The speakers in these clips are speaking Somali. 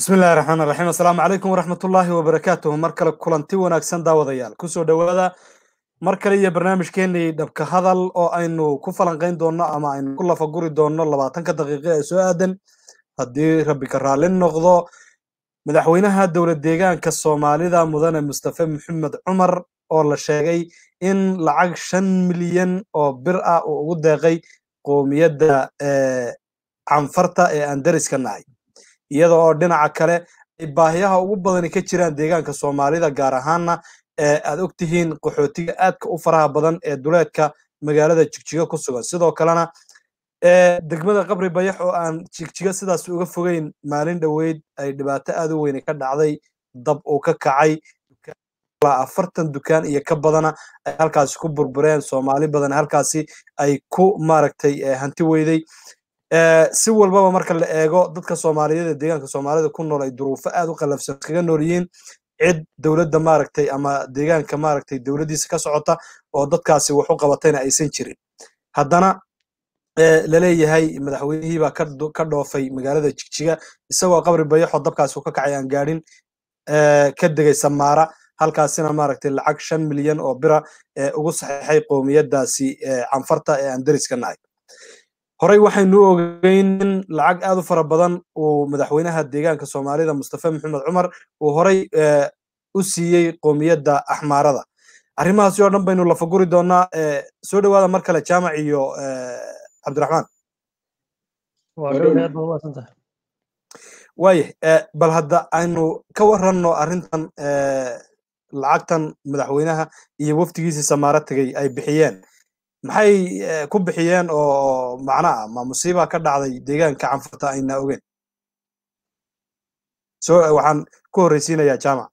bismi illahi raxmaan raxiim assalaamu calaykum waraxmatullaahi wabarakaatuh mar kale kulanti wanaagsan daawadayaal kusoo dhowaada mar kale iyo barnaamijkeenii dhabka hadal oo aynu ku falanqayn doonno ama aynu ku lafaguri doonno labaatanka daqiiqo ee soo aadan haddii rabbi ka raalli noqdo madaxweynaha dowlad deegaanka soomaalida mudane mustafe maxamed cumar oo la sheegay in lacag shan milyan oo bir ah uu ugu deeqay qoomiyadda canfarta ee aan deriska nahay iyada oo dhinaca kale ay baahiyaha ugu badani ka jiraan deegaanka soomaalida gaar ahaanna aad og tihiin qaxootiga aadka u faraha badan ee duleedka magaalada jigjiga ku sugan sidoo kalena degmada qabri bayax oo aan jigjiga sidaas uga fogeyn maalin dhoweyd ay dhibaato aad u weyne ka dhacday dab uu ka kacay afartan dukaan iyo ka badana ay halkaasi ku burbureen soomaali badan halkaasi ay ku maaragtay hanti weyday si walbaba marka la eego dadka soomaaliyeed ee deegaanka soomaalida ku nool ay duruufo aad u qalafsan kaga nool yihiin cid dowladda maaragtay ama deegaanka maaragtay dowladdiisa ka socota oo dadkaasi wax u qabatayna aysan jirin haddana laleeyahay madaxweynihii baa ka dhoofay magaalada jigjiga isagoo qabri bayaxoo dabkaasi u ka kacay aan gaadhin ka degay samaara halkaasina maaragtay lacag shan milyan oo bira ugu saxiixay qoomiyaddaasi canfarta ee aan deriska nahay horey waxaynu ogeyn in lacag aad u fara badan uu madaxweynaha deegaanka soomaalida mustafe maxamed cumar uu horey u siiyey qoomiyadda axmaarada arrimahaasi oo dhan baynu lafaguri doonaa soo dhowaada mar kale jaamac iyo cabdiraxmaan waayah bal hadda aynu ka waranno arrintan lacagtan madaxweynaha iyo wafdigiisii samaaro tegey ay bixiyeen maxay ku bixiyeen oo macna ah ma musiiba ka dhacday deegaanka canfurta ayna ogeyn so waxaan ku horreysiinayaa jaamac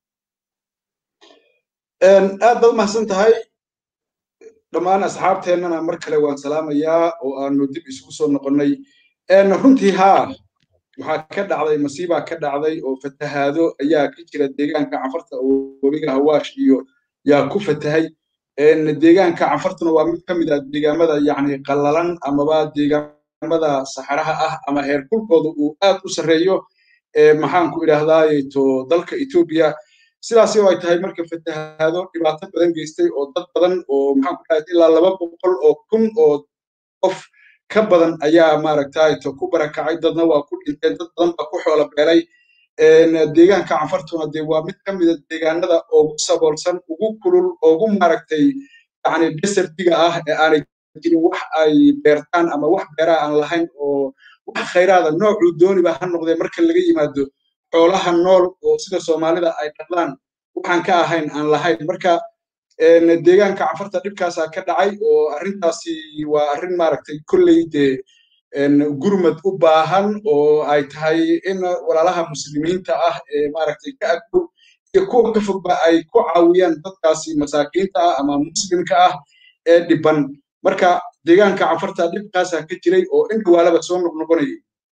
aad baad umahadsan tahay dhammaan asxaabteennana mar kale waan salaamayaa oo aanu dib isugu soo noqonnay runtii haa waxaa ka dhacday masiibaa ka dhacday oo fatahaado ayaa ka jira deegaanka canfarta oo webiga hawaash iyo yaa ku fatahay deegaanka canfartuna waa mid ka mid ah deegaamada yacni qallalan amaba deegaamada saxaraha ah ama heerkulkooda uu aad u sarreeyo maxaan ku idhaahdaaye to dalka etoobiya sidaasi oo ay tahay marka fatahaado dhibaato badan geystay oo dad badan oo maxaan ku idhahdaa ilaa laba boqol oo kun oo qof ka badan ayaa maaragtay to ku barakacay dadna waa ku dhinteen dad badan baa ku xoola beelay deegaanka canfartuna dee waa mid ka mida deegaanada ugu saboolsan ugu kulul ugu maaragtay yani desertiga ah ee aanay jirin wax ay beertaan ama wax beeraha aan lahayn oo wax khayraada noocuu dooniba ha noqdee marka laga yimaado xoolaha nool oo sida soomaalida ay dhaqdaan waxaan ka ahayn aan lahayn marka deegaanka canfarta dhibkaasaa ka dhacay oo arrintaasi waa arrin maaragtay kolley dee gurmad u baahan oo ay tahay in walaalaha muslimiinta ah ee maaragtay ka agdhow iyo kuwa ka fogba ay ku caawiyaan dadkaasi masaakiinta ah ama muslimka ah ee dhiban marka deegaanka canfarta dhibkaasaa ka jiray oo in dhawaalaba soo noqnoqonayay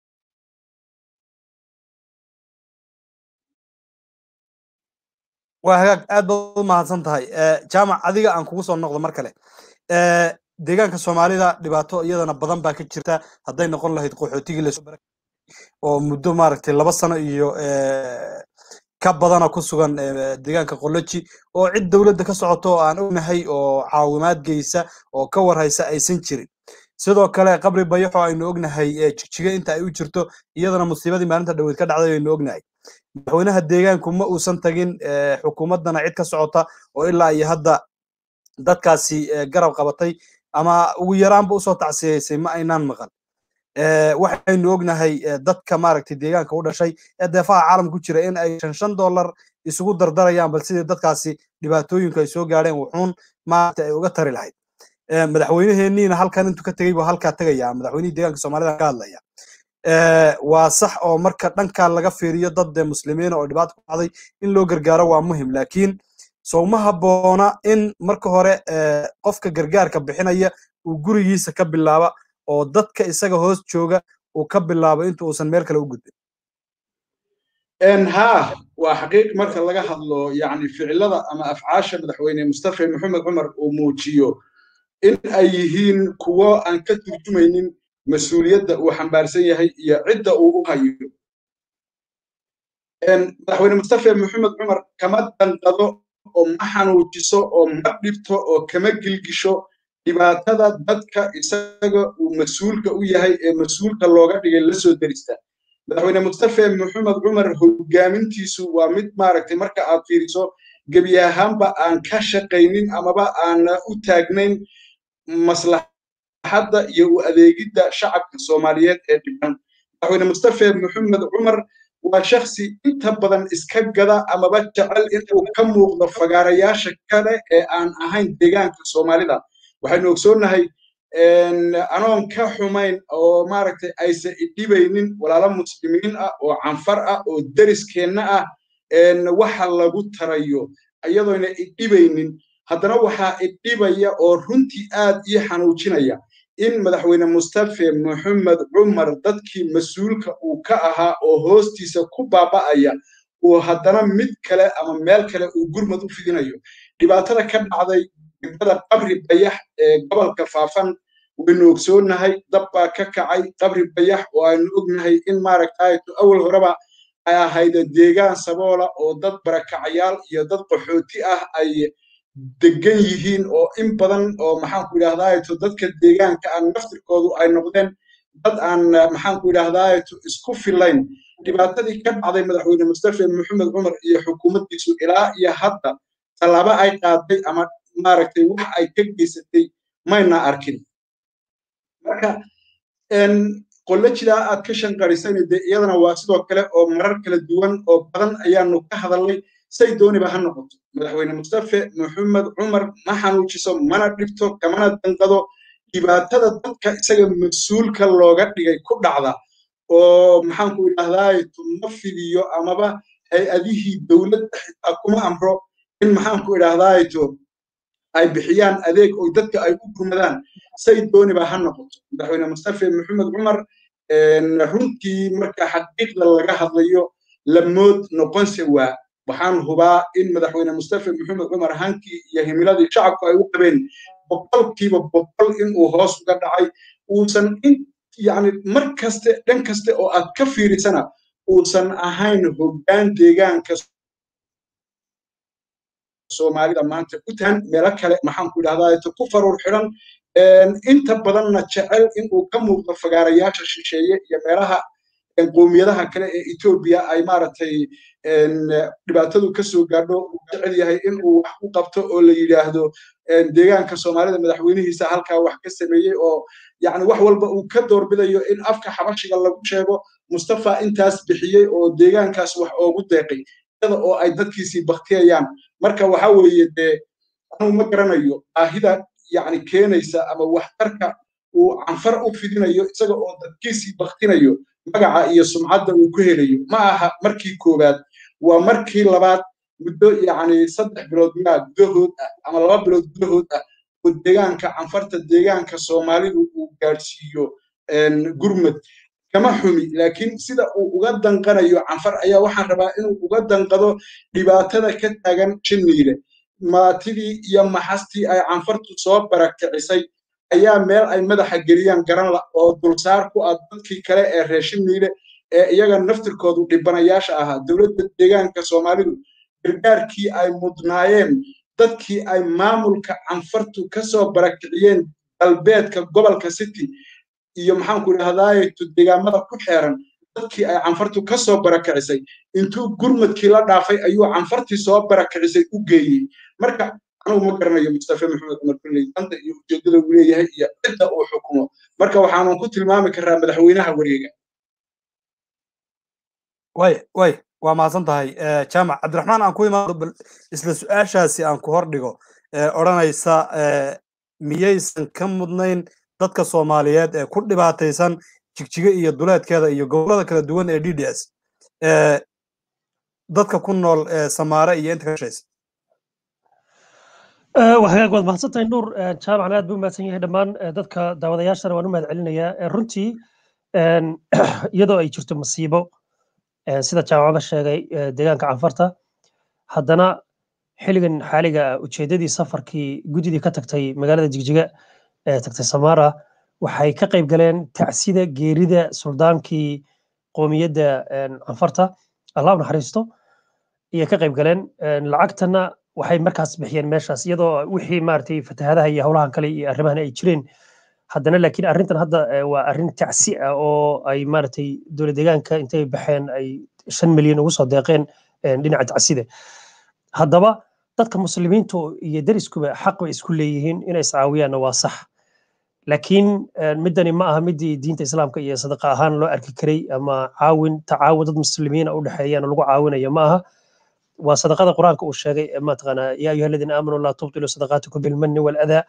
waa hagaag aad baad u mahadsan tahay jaamac adiga aan kugu soo noqdo mar kale deegaanka soomaalida dhibaato iyadana badan baa ka jirta hadday noqon lahayd qaxootigii lasoo bara oo muddo maaragtay laba sano iyo ka badana ku sugan deegaanka qoloji oo cid dowladda ka socoto oo aan ognahay oo caawimaad geysa oo ka warhaysa aysan jirin sidoo kale qabri bayaxo aynu ognahay jigjiga inta ay u jirto iyadana musiibadii maalinta dhaweyd ka dhacday aynu ognahay madaxweynaha deegaanku ma uusan tagin xukuumaddana cid ka socota oo ilaa iyo hadda dadkaasi garab qabatay ama ugu yaraanba usoo tacsiyaysay ma aynaan maqan waxaynu ognahay dadka maaragtay deegaanka u dhashay ee deefaha caalamka ku jira in ay shan shan dollar isugu dardarayaan bal sidii dadkaasi dhibaatooyinku ay soo gaadheen wuxuun maaragtay ay uga tari lahayd madaxweynaheeniina halkan intuu ka tegey buu halkaa tegaya madaxweynihii deegaanka soomaalida ka hadlaya waa sax oo marka dhankaa laga fiiriyo dad muslimiina oo dhibaato ku dhacday in loo gargaaro waa muhim laakiin sow ma habboona in marka hore qofka gargaarka bixinaya uu gurigiisa ka bilaaba oo dadka isaga hoos jooga uu ka bilaabo inta uusan meel kale u gudbin haa waa xaqiiq marka laga hadlo yani ficilada ama afcaasha madaxweyne mustafe maxamed cumar uu muujiyo in ay yihiin kuwo aan ka turjumaynin mas-uuliyadda uu xambaarsan yahay iyo cidda uu u hayo madaxweyne mustafa maxamed cumar kama danqado oo ma xanuujiso oo ma dhibto oo kama gilgisho dhibaatada dadka isaga uu mas-uulka u yahay ee mas-uulka looga dhigay la soo derista madaxweyne mustafa maxamed cumar hogaamintiisu waa mid maaragtay marka aad fiiriso gebi ahaanba aan ka shaqaynin amaba aan u taagnayn maslaxadda iyo u adeegidda shacabka soomaaliyeed ee dhiban madaxweyne mustafa maxamed cumar waa shaksi inta badan iska gada amaba jecel inuu ka muuqdo fagaarayaasha kale ee aan ahayn deegaanka soomaalida waxaynu ogsoonnahay anoon ka xumayn oo maaragtay aysan idhibaynin walaalo muslimiin ah oo canfar ah oo deriskeenna ah waxa lagu tarayo iyadoona idhibaynin haddana waxaa idhibaya oo runtii aad ii xanuujinaya in madaxweyne mustafa maxamed cumar dadkii mas-uulka uu ka ahaa oo hoostiisa ku baaba'aya uu haddana mid kale ama meel kale uu gurmad u fidinayo dhibaatada ka dhacday degmada qabri bayax ee gobolka faafan waynu ogsoonnahay dab baa ka kacay qabri bayax oo aynu ognahay in maaragtayto awal horeba ay ahayd deegaan saboola oo dad barakacayaal iyo dad qaxooti ah ay degan yihiin oo in badan oo maxaanku idhahdaato dadka deegaanka aan naftirkoodu ay noqdeen dad aan maxaanku idhahdaato isku filayn dhibaatadii ka dhacday madaxweyne mustafa maxamed cumar iyo xukuumaddiisu ilaa iyo hadda tallaabo ay qaaday ama maaragtay wax ay ka geysatay mayna arkin marka qollojilaa aad ka shanqarisani dee iyadana waa sidoo kale oo marar kala duwan oo badan ayaanu ka hadalnay say dooniba ha noqoto madaxweyne mustafa maxamed cumar ma xanuujiso mana dhibto kamana danqado dhibaatada dadka isaga mas-uulka looga dhigay ku dhacda oo maxaanku idhahdaato ma fidiyo amaba hay-adihii dowladda xitaa kuma amro in maxaanku idhahdaato ay bixiyaan adeeg oo dadka ay u gurmadaan say dooniba ha noqoto madaxweyne mustafa maxamed cumar runtii marka xaqiiqda laga hadlayo lamood noqonse waa waxaan hubaa in madaxweyne mustafa maxamed cumar hankii iyo himiladii shacabku ay u qabeen boqolkiiba boqol inuu hoos uga dhacay uusan in yani mar kaste dhan kaste oo aad ka fiirisana uusan ahayn hoggaan deegaanka soomaalida maanta u tahan meelo kale maxaanku idhahdaa ku faruur xidhan inta badanna jecel inuu ka muuqdo fagaarayaasha shisheeye iyo meelaha qowmiyadaha kale ee etoobiya ay maaragtay dhibaatadu ka soo gaadho uu jecel yahay inuu wax u qabto oo la yidhaahdo deegaanka soomaalida madaxweynihiisa halkaa wax ka sameeyey oo yani wax walba uu ka doorbidayo in afka xabashiga lagu sheego mustafa intaas bixiyey oo deegaankaas wax oogu deeqay iyada oo ay dadkiisii baktiyayaan marka waxa weeye dee anuu ma garanayo baahida yani keenaysa ama waxtarka uu canfar u fidinayo isaga oo dadkiisii baktinayo magaca iyo sumcadda uu ku helayo ma aha markii koowaad waa markii labaad muddo yani saddex bilood yaa gudahood ah ama laba bilood gudahood ah oo deegaanka canfarta deegaanka soomaalidu uu gaadhsiiyo gurmad kama xumi laakiin sida uu uga danqanayo canfar ayaa waxaan rabaa inuu uga danqado dhibaatada ka taagan jiniile maatidii iyo maxastii ay canfartu soo barakicisay ayaa meel ay madaxa geliyaan garan la oo dulsaar ku ah dadkii kale ee reeshiniile ee iyaga naftirkoodu dhibanayaasha ahaa dowladda deegaanka soomaalidu gargaarkii ay mudnaayeen dadkii ay maamulka canfartu ka soo barakiciyeen galbeedka gobolka city iyo maxaanku idhahdaaye deegaamada ku xeeran dadkii ay canfartu ka soo barakicisay intuu gurmadkii la dhaafay ayuu canfartii soo barakicisay u geeyey marka anugu ma garanayo mustafa maxamed cumar kulley danta iyo ujeeddada uu leeyahay iyo cidda uu xukumo marka waxaanan ku tilmaami karaa madaxweynaha wareega way way waa mahadsan tahay jaamac cabdiraxmaan aan ku imaado bal isla su-aashaasi aan ku hor dhigo odhanaysa miyaysan ka mudnayn dadka soomaaliyeed ee ku dhibaataysan jigjiga iyo duleedkeeda iyo gobollada kala duwan ee d d s dadka ku nool samaare iyo inta ka shaysa waxagaag waad mahadsantahay nuur jaamacna aad buu mahadsan yahay dhammaan dadka daawadayaashana waan u mahad celinayaa runtii iyadoo ay jirto masiibo sida jaamacada sheegay deegaanka canfarta haddana xilligan xaaliga ujeeddadii safarkii guddidii ka tagtay magaalada jigjiga ee tagtay samaara waxay ka qayb galeen tacsida geerida suldaankii qoomiyadda canfarta allah u naxariisto iyo ka qayb galeen lacagtana waxay markaas bixiyeen meeshaas iyadoo wixii maaragtay fatahaadaha iyo howlahan kale iyo arrimahan ay jireen haddana laakiin arrintan hadda waa arrin tacsi ah oo ay maaragtay dowlad deegaanka intay baxeen ay shan milyan ugu soo deeqeen dhinaca tacsida haddaba dadka muslimiintu iyo deriskuba xaq bay isku leeyihiin inay iscaawiyaanna waa sax laakiin midani ma aha midii diinta islaamka iyo sadaqa ahaan loo arki karay ama caawin tacaawun dad muslimiina u dhexeeyaan lagu caawinayo ma aha waa sadaqada qur-aanka uu sheegay mataqaanaa yaa ayuha aladiina aamanuu laa tubtilu sadaqaatikum bilmanni waladaa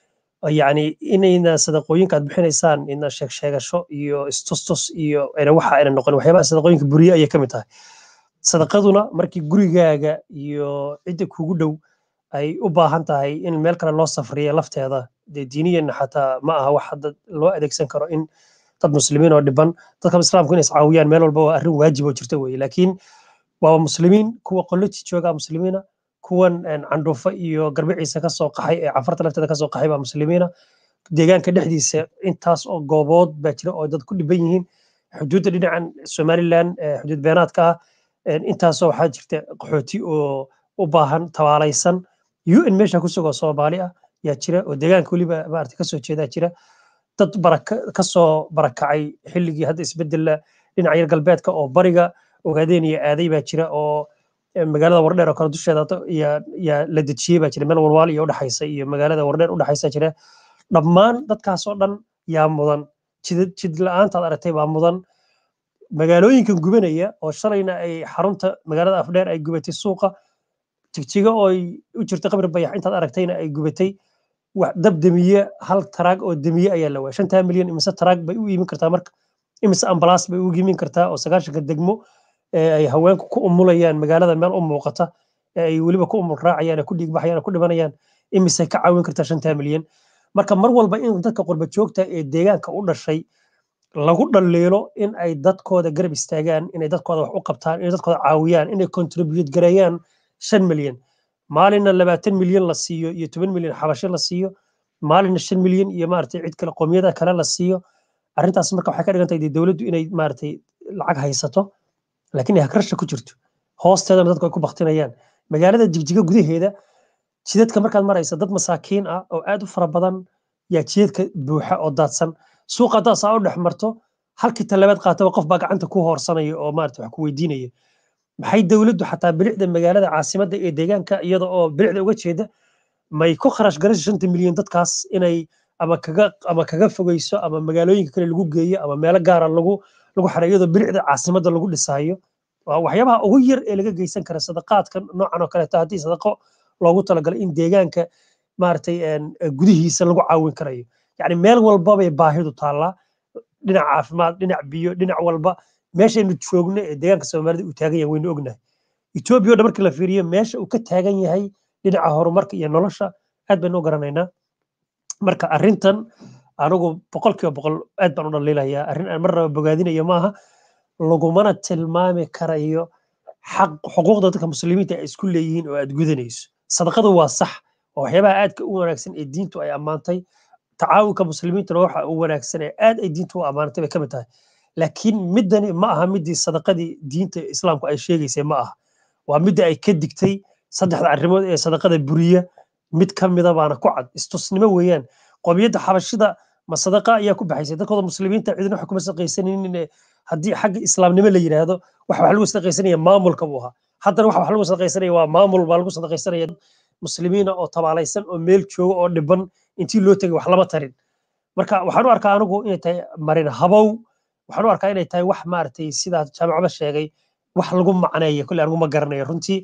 yani inayna sadaqooyinka aad bixinaysaan ina sheeg sheegasho iyo istustus iyo ayna waxa ayna noqon waxyaabaha sadaqooyinka buriye ayay ka mid tahay sadaqaduna markii gurigaaga iyo cidda kugu dhow ay u baahan tahay in meel kale loo safriya lafteeda dee diiniyan xataa ma aha wax hadda loo adeegsan karo in dad muslimiin oo dhiban dadka islaamku inay iscaawiyaan meel walba waa arrin waajib oo jirta weye laakiin waa muslimiin kuwa qoloti jooga muslimiina kuwan candhuufo iyo garbiciisa ka soo qaxay ee cafarta lafteeda ka soo qaxay baa muslimiina deegaanka dhexdiisa intaas oo goobood baa jira oo dad ku dhiban yihiin xuduudda dhinacan somaliland xuduud beenaadka ah intaasoo waxaa jirta qaxooti oo u baahan tabaalaysan un meesha ku sugoo soomaali ah yaa jira oo deegaanka weliba maarata kasoo jeedaa jira dad baraka kasoo barakacay xilligii hadda isbedela dhinaca yar galbeedka oo bariga ogaadeen iyo aaday baa jira oo magaalada wardheer oo kale dusheeda yaa la dejiyey baa jira meel walwaal iyo udhexaysa iyo magaalada wardheer udhexaysa jira dhammaan dadkaasoo dhan yaa mudan jid la-aantaad aragtay baa mudan magaalooyinkan gubanaya oo shalayna ay xarunta magaalada afdheer ay gubatay suuqa jigjiga oo u jirta qabri bayax intaad aragtayna ay gubatay dab demiye hal taraag oo demiye ayaa la waaya shantaa milyan imise taraag bay u iimin kartaa marka imise ambalaas bay u iimin kartaa oo sagaashanka degmo ay haweenku ku umulayaan magaalada meel u muuqata ay weliba ku umul raacayaan ku dhiigbaxayaan ku dhimanayaan imise ka caawin kartaa shantaa milyan marka mar walba in dadka qurba joogta ee deegaanka u dhashay lagu dhaliilo in ay dadkooda garab istaagaan inay dadkooda wax u qabtaan inay dadkooda caawiyaan inay contribute gareeyaan shan milyan maalinna labaatan milyan la siiyo iyo toban milyan xabasho la siiyo maalinna shan milyan iyo maaragtay cid kale qowmiyada kale la siiyo arrintaas marka waxay ka dhigan tahay dowladdu inay maaragtay lacag haysato laakiin ay hagrasha ku jirto hoosteedana dadku ay ku baktinayaan magaalada jigjiga gudaheeda jidadka markaad maraysa dad masaakiin ah oo aad u fara badan yaa jidadka buuxa oo daadsan suuqa haddaad saa u dhex marto halkii talabaad qaataba qof baa gacanta ku hoorsanaya oo maarata wax ku weydiinaya maxay dowladdu xataa bilicda magaalada caasimadda ee deegaanka iyada oo bilicda uga jeeda may ku kharash garayso shanta milyan dadkaas inay ama kaga ama kaga fogeyso ama magaalooyinka kale lagu geeyo ama meelo gaara lagu lagu xareeyo iyadoo bilicda caasimadda lagu dhisaayo waa waxyaabaha ugu yar ee laga geysan kara sadaqaadka noocan oo kaleeto haddii sadaqo loogu talagalay in deegaanka maaragtay gudihiisa lagu caawin karayo yani meel walbabay baahidu taallaa dhinac caafimaad dhinac biyo dhinac walba meeshaynu joogno ee deegaanka soomaalida uu taagan yahay waynu ognahay etoobiya o dhan markii la fiiriyo meesha uu ka taagan yahay dhinaca horumarka iyo nolosha aad baynu u garanaynaa marka arrintan anigu boqolkiiba boqol aad baan u dhaliilayaa arrin aan marnaba bogaadinayo maaha lagumana tilmaami karayo xaq xuquuqda dadka muslimiinta ay isku leeyihiin oo aad gudanayso sadaqadu waa sax waa waxyaabaha aadka u wanaagsan ee diintu ay ammaantay tacaawunka muslimiintuna waxa u wanaagsan ee aad ay diintu u ammaanatay bay ka mid tahay laakiin middani ma aha middii sadaqadii diinta islaamku ay sheegaysay ma aha waa midda ay ka digtay saddexda arrimood ee sadaqada buriya mid ka mida baana ku cad istusnimo weeyaan qomiyadda xabashida ma sadaqa ayaa ku baxaysay dadkooda muslimiinta cidina wax kuma sadaqaysanaynin haddii xagga islaamnimo la yidhaahdo wax wax lagu sadaqaysanaya maamulka buu ahaa haddana wax wax lagu sadaqaysanaya waa maamul baa lagu sadaqaysanaya muslimiina oo tabaalaysan oo meel jooga oo dhiban intii loo tegay wax lama tarin marka waxaan u arkaa anigu inay tahay marin habow waxaan u arkaa inay tahay wax maaragtay sidaa jaamacaba sheegay wax lagu macneeyo kolle anigu ma garanayo runtii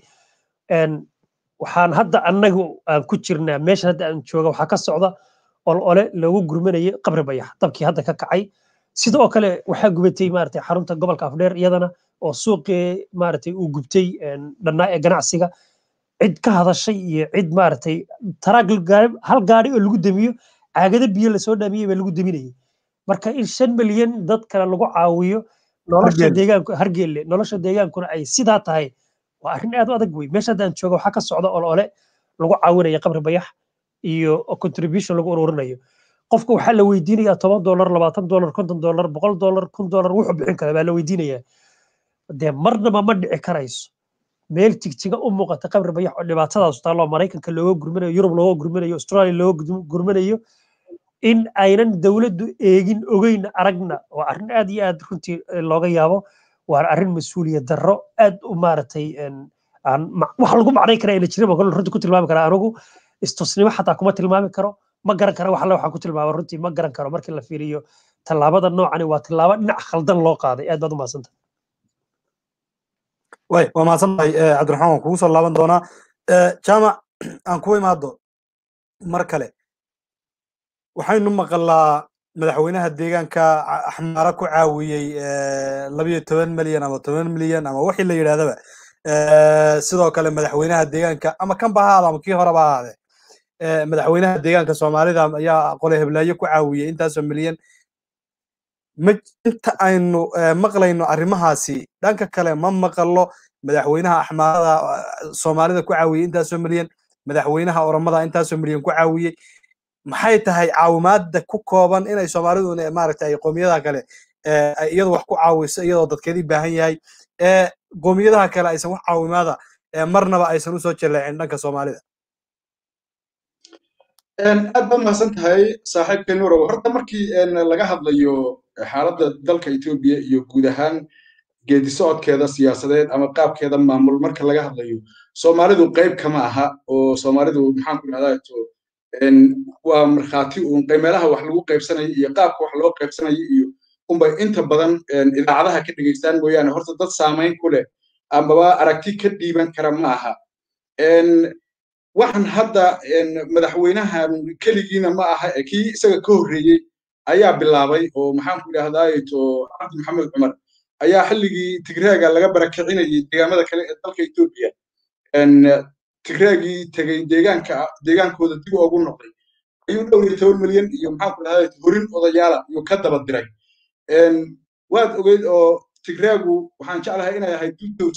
waxaan hadda annagu aan ku jirnaa meesha hadda aan jooga waxaa ka socda ol ole loogu gurmanayay qabri bayax dabkii hadda ka kacay sidoo kale waxaa gubatay maaragtay xarunta gobolka afdheer iyadana oo suuqii maaragtay uu gubtay dhannaa ee ganacsiga cid ka hadashay iyo cid maaragtay taraag hal gaari oo lagu damiyo caagado biyo lasoo dhaamiyey baa lagu daminayay marka in shan milyan dad kale lagu caawiyo nolosha deegaanku hargeelle nolosha deegaankuna ay sidaa tahay waa arrin aad u adag wey meesha haddaan jooga waxaa ka socda ol ole lagu caawinaya qabri bayax iyo contribution lagu ururinayo qofka waxaa la weydiinayaa toban dolar labaatan dolar konton dolar boqol dolar kun dolar wuxuu bixin kara baa la weydiinayaa dee marnaba ma dhici karayso meel jigjiga u muuqata qabri bayax oo dhibaatadaas taalloo maraykanka looga gurmanayo yurub looga gurmanayo australia looga gurmanayo in aynan dowladdu eegin ogeyn aragna waa arrin aad iyo aad runtii looga yaabo waa arrin mas-uuliyad darro aad u maaragtay aan wax lagu macnay kara ayna jirin baan runtii ku tilmaami karaa anigu istusnimo xataa kuma tilmaami karo ma garan karo wax alle waxaan ku tilmaama runtii ma garan karo markii la fiiriyo tallaabada noocani waa tallaabo dhinac khaldan loo qaaday aad baad u mahadsanta way waa mahadsan tahay cabdiraxmaan waan kugu soo laaban doonaa jaamac aan ku imaado mar kale waxaynu maqalaa madaxweynaha deegaanka axmaara ku caawiyey labiyo toban milyan ama toban milyan ama wixii la yidhahdaba sidoo kale madaxweynaha deegaanka ama kan ba ahaada ama kii horeba ahaade madaxweynaha deegaanka soomaalida ayaa qole heblaayo ku caawiyey intaasoo milyan inta aynu maqlayno arrimahaasi dhanka kale ma maqallo madaxweynaha axmaarada soomaalida ku caawiyey intaasoo milyan madaxweynaha oromada intaasoo milyan ku caawiyey maxay tahay caawimaadda ku kooban inay soomaalidu maaragtay qoomiyadaha kale iyadu wax ku caawiso iyadoo dadkeedii baahan yahay qoomiyadaha kale aysan wax caawimaada marnaba aysan usoo jaleecin dhanka soomaalida aad baad mahadsan tahay saaxiibkay nuurow horta markii laga hadlayo xaaladda dalka etoobiya iyo guud ahaan geedi socodkeeda siyaasadeed ama qaabkeeda maamul marka laga hadlayo soomaalidu qayb kama aha oo soomaalidu maxaan ku dhahdaa waa markhaati uun meelaha wax lagu qaybsanayo iyo qaabka wax loo qaybsanayo iyo unbay inta badan idaacadaha ka dhegaystaan mooyaane horta dad saamayn ku leh amaba aragti ka dhiiban kara ma aha waxaan hadda madaxweynahan keligiina ma aha kii isaga ka horreeyey ayaa bilaabay oo maxaan ku idhahdaaye to cabdi maxamed cumar ayaa xilligii tigreega laga barakicinayay deegaamada kale ee dalka etoobiya tigreegii tegey deegaanka deegaankooda dib ugu noqday ayuu dhowr iyo toban milyan iyo maxaan ku idhahdaa horin odayaala ayuu ka daba diray waad ogeyd oo tigreegu waxaan jeclahay inay ahayd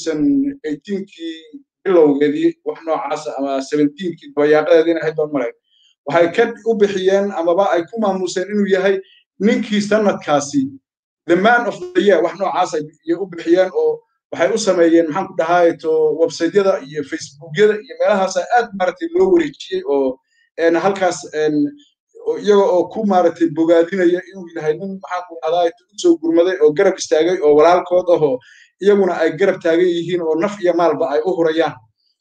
kii bilowgeedii wax noocaasa ama seventeenkii dabayaaqadeedii inay ahayd baan malay waxay ka u bixiyeen amaba ay ku maamuseen inuu yahay ninkii sanadkaasi the man of the year wax noocaas ay u bixiyeen oo waxay u sameeyeen maxaan ku dhahaay to websaytyada iyo facebookyada iyo meelahaas aad maaragtay loo wareejiyey oo halkaas iyaga oo ku maaragtay bogaadinaya inuu yahay nin maxaan ku dhahdaa u soo gurmaday oo garab istaagay oo walaalkood ahoo iyaguna ay garab taagan yihiin oo naf iyo maalba ay u hurayaan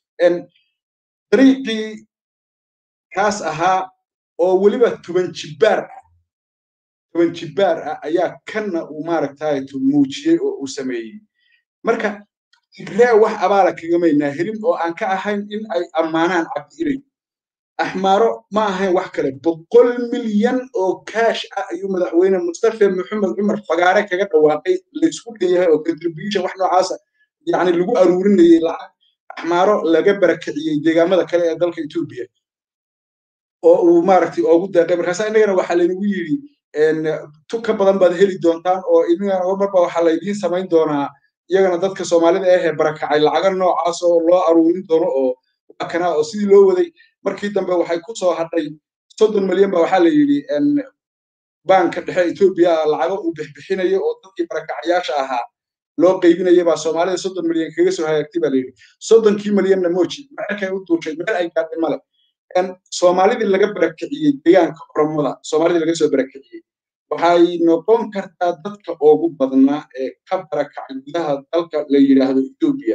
dariiqii kaas ahaa oo weliba toban jibbaar ah toban jibbaar ah ayaa kanna uu maaragtay muujiyey oo uu sameeyey marka tigree wax abaala kagamaynaa helin oo aan ka ahayn in ay ammaanaan cabdi ilay axmaaro ma ahayn wax kale boqol milyan oo kaash ah ayuu madaxweyne mustafa maxamed cumar fagaare kaga dhawaaqay laysku leeyahay oo contribution wax noocaasa yacni lagu aruurinayay lacag axmaaro laga barakiciyey deegaamada kale ee dalka etoobiya oo uu maaragtay oogu deeqay markaasa innagana waxaa laynagu yidhi tu ka badan baad heli doontaan oo inagana marba waxaa laydiin samayn doonaa iyagana dadka soomaalida ahee barakacay lacaga noocaas oo loo aruurin doono oo waa kana oo sidii loo waday markii dambe waxay ku soo hadhay soddon milyan ba waxaa la yidhi baanka dhexe etoobiya lacago uu bixbixinayo oo dadkii barakacayaasha ahaa loo qaybinaya baa soomaalida soddon milyan kaga soo hagaagtay baa la yidhi soddonkii milyanna mooji maxakay u duushay meel ay gaadhay male soomaalidii laga barakiciyey deegaanka oromada soomaalidii laga soo barakiciyey waxay noqon kartaa dadka ugu badnaa ee ka barakacay gudaha dalka la yidhaahdo etoobiya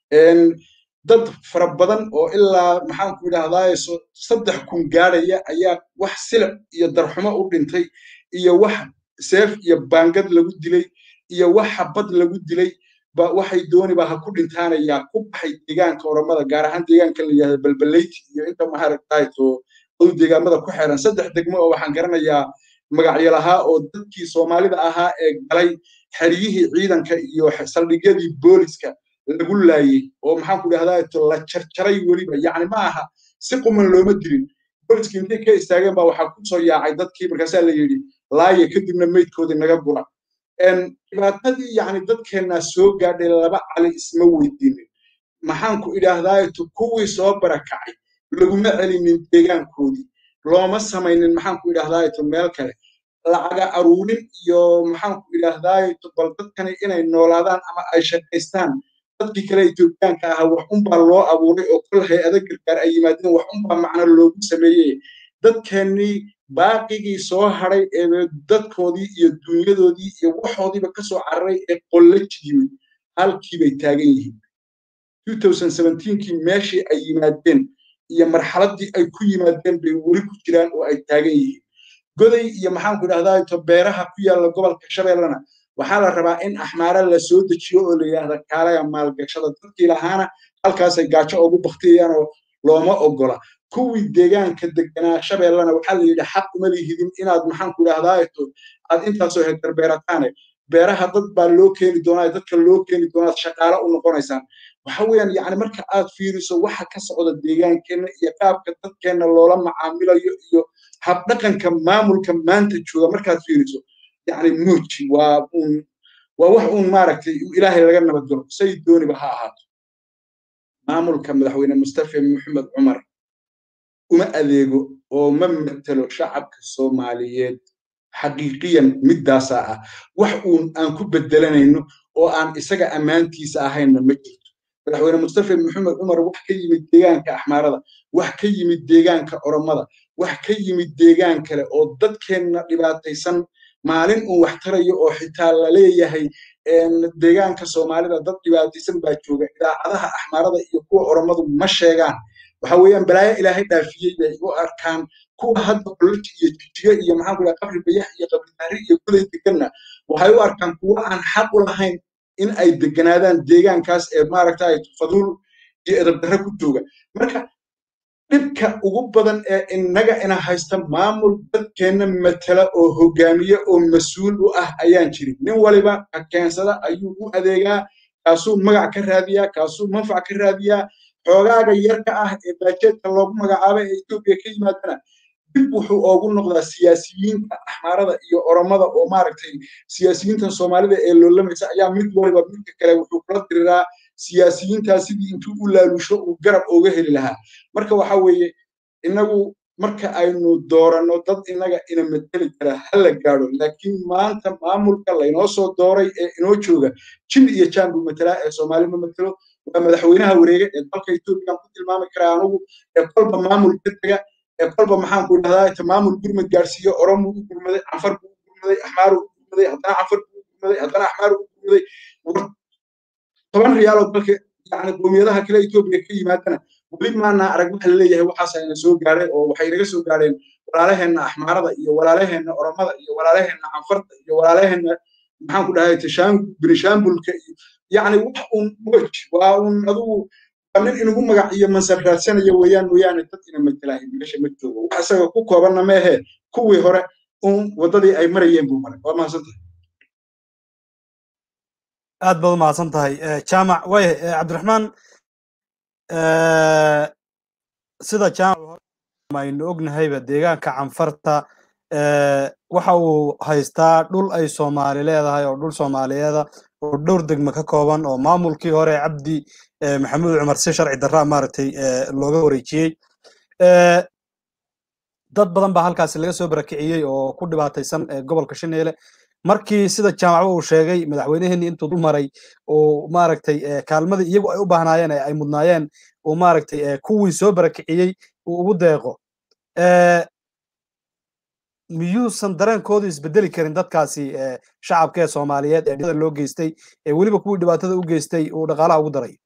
dad fara badan oo ilaa maxaan ku idhahdaa saddex kun gaadhaya ayaa wax silic iyo darxumo u dhintay iyo wax seef iyo baangad lagu dilay iyo wax xabad lagu dilay ba waxay dooniba ha ku dhintaanayaa ku baxay deegaanka oromada gaar ahaan deegaanka la yidhahdo balbaleyti iyo inta maharagtayto adu deegaamada ku xeeran saddex degmo oo waxaan garanayaa magacyo lahaa oo dadkii soomaalida ahaa ee galay xeryihii ciidanka iyo saldhigyadii booliska lagu laayey oo maxaan ku dhahdaa la jarjaray weliba yacni ma aha si quman looma dilin booliska intay ka istaageen baa waxaa ku soo yaacay dadkii markaasaa la yidhi laaya kadibna meydkoodii naga gura dhibaatadii yacni dadkeennaa soo gaadhay laba cali isma weydiinin maxaan ku idhaahdaa kuwii soo barakacay laguma celinin deegaankoodii looma samaynin maxaan ku idhahdaa meel kale lacaga aruurin iyo maxaanku idhaahdaay bal dadkani inay noolaadaan ama ay shaqaystaan dadkii kale etoobiyaanka ahaa wax unbaa loo abuuray oo kol hay-ada gargaar ay yimaadeen wax unbaa macno loogu sameeyey dadkeennii baaqigii soo hadhay ee dadkoodii iyo dunyadoodii iyo waxoodiiba ka soo cararay ee qollaj yimid halkiibay taagan yihiin kii meeshii ay yimaadeen iyo marxaladdii ay ku yimaadeen bay weli ku jiraan oo ay taagan yihiin goday iyo maxaanku idhahdaa to beeraha ku yaalla gobolka shabeellana waxaa la rabaa in axmaara la soo dejiyo oo la yidhaahda kaalaga maalgashada dadkii lahaana halkaasay gaajo ugu baktiyayaan oo looma ogola kuwii deegaanka deganaa shabeellana waxaa la yidhi xaq uma lihidin inaad maxaanku idhahdaa aad intaasoo hektar beerataane beeraha dad baa loo keeni doonaa dadka loo keeni doonaad shaqaale u noqonaysaan waxa weeyaan yacni marka aad fiiriso waxa ka socda deegaankeenna iyo qaabka dadkeenna loola macaamilayo iyo habdhaqanka maamulka maanta jooga markaad fiiriso yacni muuji waa uun waa wax uun maaragtay ilaahay laga nabadgalo say dooniba ha ahaato maamulka madaxweyne mustafa maxamed cumar uma adeego oo ma matelo shacabka soomaaliyeed xaqiiqiyan middaasaa ah wax uun aan ku bedelanayno oo aan isaga ammaantiisa ahaynna ma jirto madaxweyne mustafa maxamed cumar wax ka yimid deegaanka axmaarada wax ka yimid deegaanka oromada wax ka yimid deegaan kale oo dadkeenna dhibaataysan maalin uun wax tarayo oo xitaa la leeyahay deegaanka soomaalida dad dhibaataysan baa jooga idaacadaha axmaarada iyo kuwa oromadu ma sheegaan waxa weeyaan balaayo ilaahay dhaafiyey bay u arkaan kuwa hadda qololji iyo jijiga iyo maxaanku dhaha qabri bayax iyo qabri daari iyo goday deganna waxay u arkaan kuwa aan xaq u lahayn in ay deganaadaan deegaankaas ee maaragtay faduul iyo edabdarre ku jooga marka dhibka ugu badan ee innaga ina haysta maamul dadkeenna matala oo hogaamiye oo mas-uul u ah ayaan jirin nin waliba ka keensada ayuu u adeegaa kaasuu magac ka raadiyaa kaasuu manfac ka raadiyaa xoogaaga yarka ah ee baajeedka loogu magacaabay ee etoobiya ka yimaadana dib wuxuu oogu noqdaa siyaasiyiinta axmaarada iyo oromada oo maaragtay siyaasiyiintan soomaalida ee loolamaysa ayaa mid waliba midka kale wuxuu kula diriraa siyaasiyiintaa sidii intuu u laalusho uu garab ooga heli lahaa marka waxa weeye innagu marka aynu dooranno dad innaga ina mateli kara ha la gaadho laakiin maanta maamulka laynoo soo dooray ee inoo jooga jin iyo jaan buu matelaa ee soomaali ma matelo waa madaxweynaha wareega ee dalka etoobiya ku tilmaami karaa anugu ee kolba maamul ka tega ee kolba maxaanku idhahdaa maamul gurmad gaarsiiyo oromuu u gurmaday canfar buu u gurmaday axmaaruu u gurmaday haddana canfar buu u gurmaday haddana axmaar u gurmaday toban riyaaloo dalka yani qowmiyadaha kale etoobiya ka yimaadana weli maana arag waxa laleeyahay waxaasayna soo gaadhay oo waxay naga soo gaadheen walaalaheenna axmaarada iyo walaalaheenna oromada iyo walaalaheenna canfarta iyo walaalaheenna maxaanku dhahay binishaambulka iyo yacni wax uun wej waa uun adugu waa nin inugu magac iyo mansab raadsanaya weeyaan mooyaane dad ina matelahay meesha ma joogo wax isaga ku koobanna meehe kuwii hore uun waddadii ay marayeen buu maray waa mahadsantahay aad baad u mahadsan tahay jaamac waaya cabdiraxmaan sida jaamac aynu ognahayba deegaanka canfarta waxa uu haystaa dhul ay soomaali leedahay oo dhul soomaaliyeeda oo dhowr degme ka kooban oo maamulkii hore cabdi maxamuud cumar si sharci darraa maaragtay looga wareejiyey dad badan baa halkaasi laga soo barakiciyey oo ku dhibaataysan gobolka shaneele markii sida jaamacba uu sheegay madaxweyneheenii intuu dul maray uu maaragtay kaalmadii iyagu ay u baahnaayeen ee ay mudnaayeen uu maaragtay kuwii soo barakiciyey uu ugu deeqo miyuusan dareenkoodu isbedeli karin dadkaasi shacabka ee soomaaliyeed ee dhibaatada loo geystay ee weliba kuwii dhibaatada u geystay uu dhaqaalaha ugu daray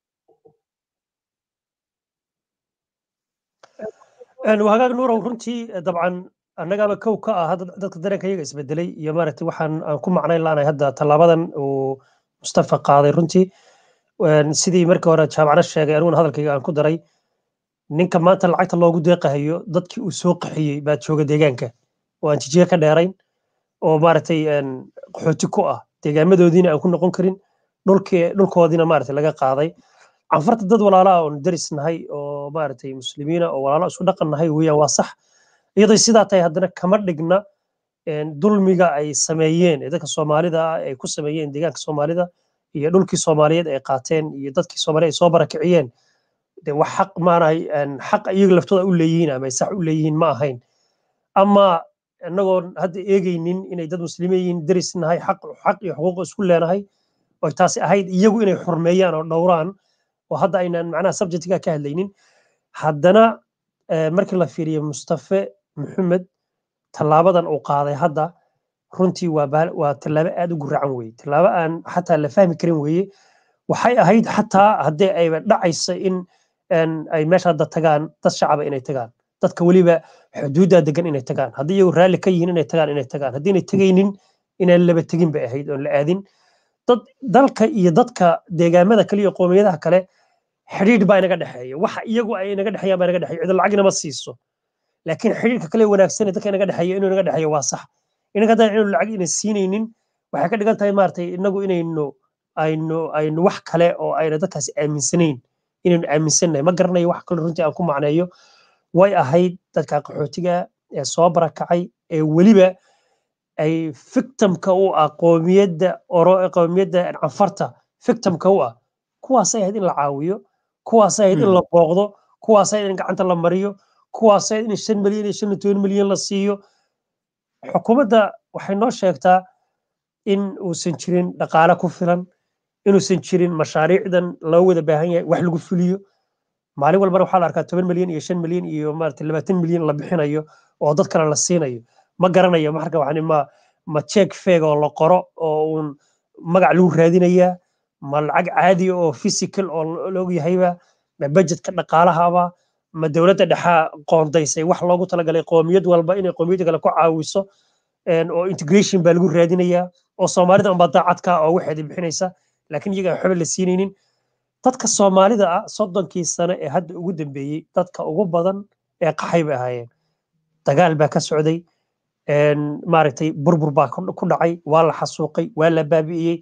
wahagaag nuurow runtii dabcan annagaaba kow ka ah dadka dareenka iyaga isbedelay iyo maaragtay waxaan aan ku macnayn laanahay hadda tallaabadan uu mustafa qaaday runtii sidii markii hore jaamacna sheegay aniguna hadalkayga aan ku daray ninka maanta lacagta loogu deeqahayo dadkii uu soo qaxiyey baa jooga deegaanka oo aan jijiga ka dheerayn oo maaragtay qaxooti ku ah deegaamadoodiina aan ku noqon karin dhulkii dhulkoodiina maaragtay laga qaaday canfarta dad walaala oon daris nahay oo maaragtay muslimiina oo walaalo isu dhaqan nahay weeyaan waa sax iyadoo sidaa tahay haddana kama dhigna dulmiga ay sameeyeen ee dadka soomaalida ah ay ku sameeyeen deegaanka soomaalida iyo dhulkii soomaaliyeed ay qaateen iyo dadkii soomaaliya ay soo barakiciyeen de wax xaq maanahay xaq iyaga laftooda u leeyihiin ama ay sax u leeyihiin ma ahayn ama innagoon hadda eegaynin inay dad muslimiin yihiin deris nahay xaq xaq iyo xuquuq isku leenahay oo taasi ahayd iyagu inay xurmeeyaan oo dhowraan oo hadda aynaan macnaha subjectiga ka hadlaynin haddana markii la fiiriyo mustafe maxamed tallaabadan uu qaaday hadda runtii waa waa tallaabo aad u guracan weye tallaabo aan xataa la fahmi karin weye waxay ahayd xataa haddii ayba dhacaysa in ay meesha hadda tagaan dad shacaba inay tagaan dadka weliba xuduudda degan inay tagaan haddii iyagu raalli ka yihiin inay tagaan inay tagaan haddii inay tegaynin inaan laba tegin bay ahayd oon la aadin dad dalka iyo dadka deegaamada kale iyo qoomiyadaha kale xidhiidh baa inaga dhexeeya waxa iyagu ay inaga dhexeeyaan baa inaga dhexeeya cid lacag inama siiso laakiin xidhiidhka kale wanaagsan ee dadka inaga dhexeeya inuu inaga dhexeeyo waa sax inaga haddaan inuu lacag ina siinaynin waxay ka dhigan tahay maaragtay inagu inaynu aynu aynu wax kale oo ayna dadkaasi aaminsanayn inaynu aaminsannahay ma garanayo wax kale runtii aan ku macneeyo way ahayd dadka qaxootiga ee soo barakacay ee weliba ay victimka u ah qoomiyadda oro qoomiyadda canfarta victimka u ah kuwaasay ahayd in la caawiyo kuwaasay ahayd in la booqdo kuwaasay ahayd in gacanta la mariyo kuwaasay ahayd in shan milyan iyo shan iyo toban milyan la siiyo xukuumadda waxay noo sheegtaa in uusan jirin dhaqaale ku filan inuusan jirin mashaariicdan loo wada baahan yahay wax lagu fuliyo maalin walbana waxaa la arkaa toban milyan iyo shan milyan iyo maarata labaatan milyan la bixinayo oo dad kale la siinayo ma garanayo marka waxaan ma ma check feeg oo la qoro oo uun magac lagu raadinayaa ma lacag caadi oo physical oo loog yahayba ma budgetka dhaqaalahaba ma dowladda dhexaa qoondaysay wax loogu talagalay qoomiyad walba inay qoomiyadda kale ku caawiso oo integration baa lagu raadinayaa oo soomaalida unbaa daacadka oo waxeeda bixinaysa laakiin iyaga aan waxba la siinaynin dadka soomaalida ah soddonkii sano ee hadda ugu dambeeyey dadka ugu badan ee qaxay bay ahaayeen dagaal baa ka socday maaragtay burbur baa ku dhacay waa la xasuuqay waa la baabi'iyey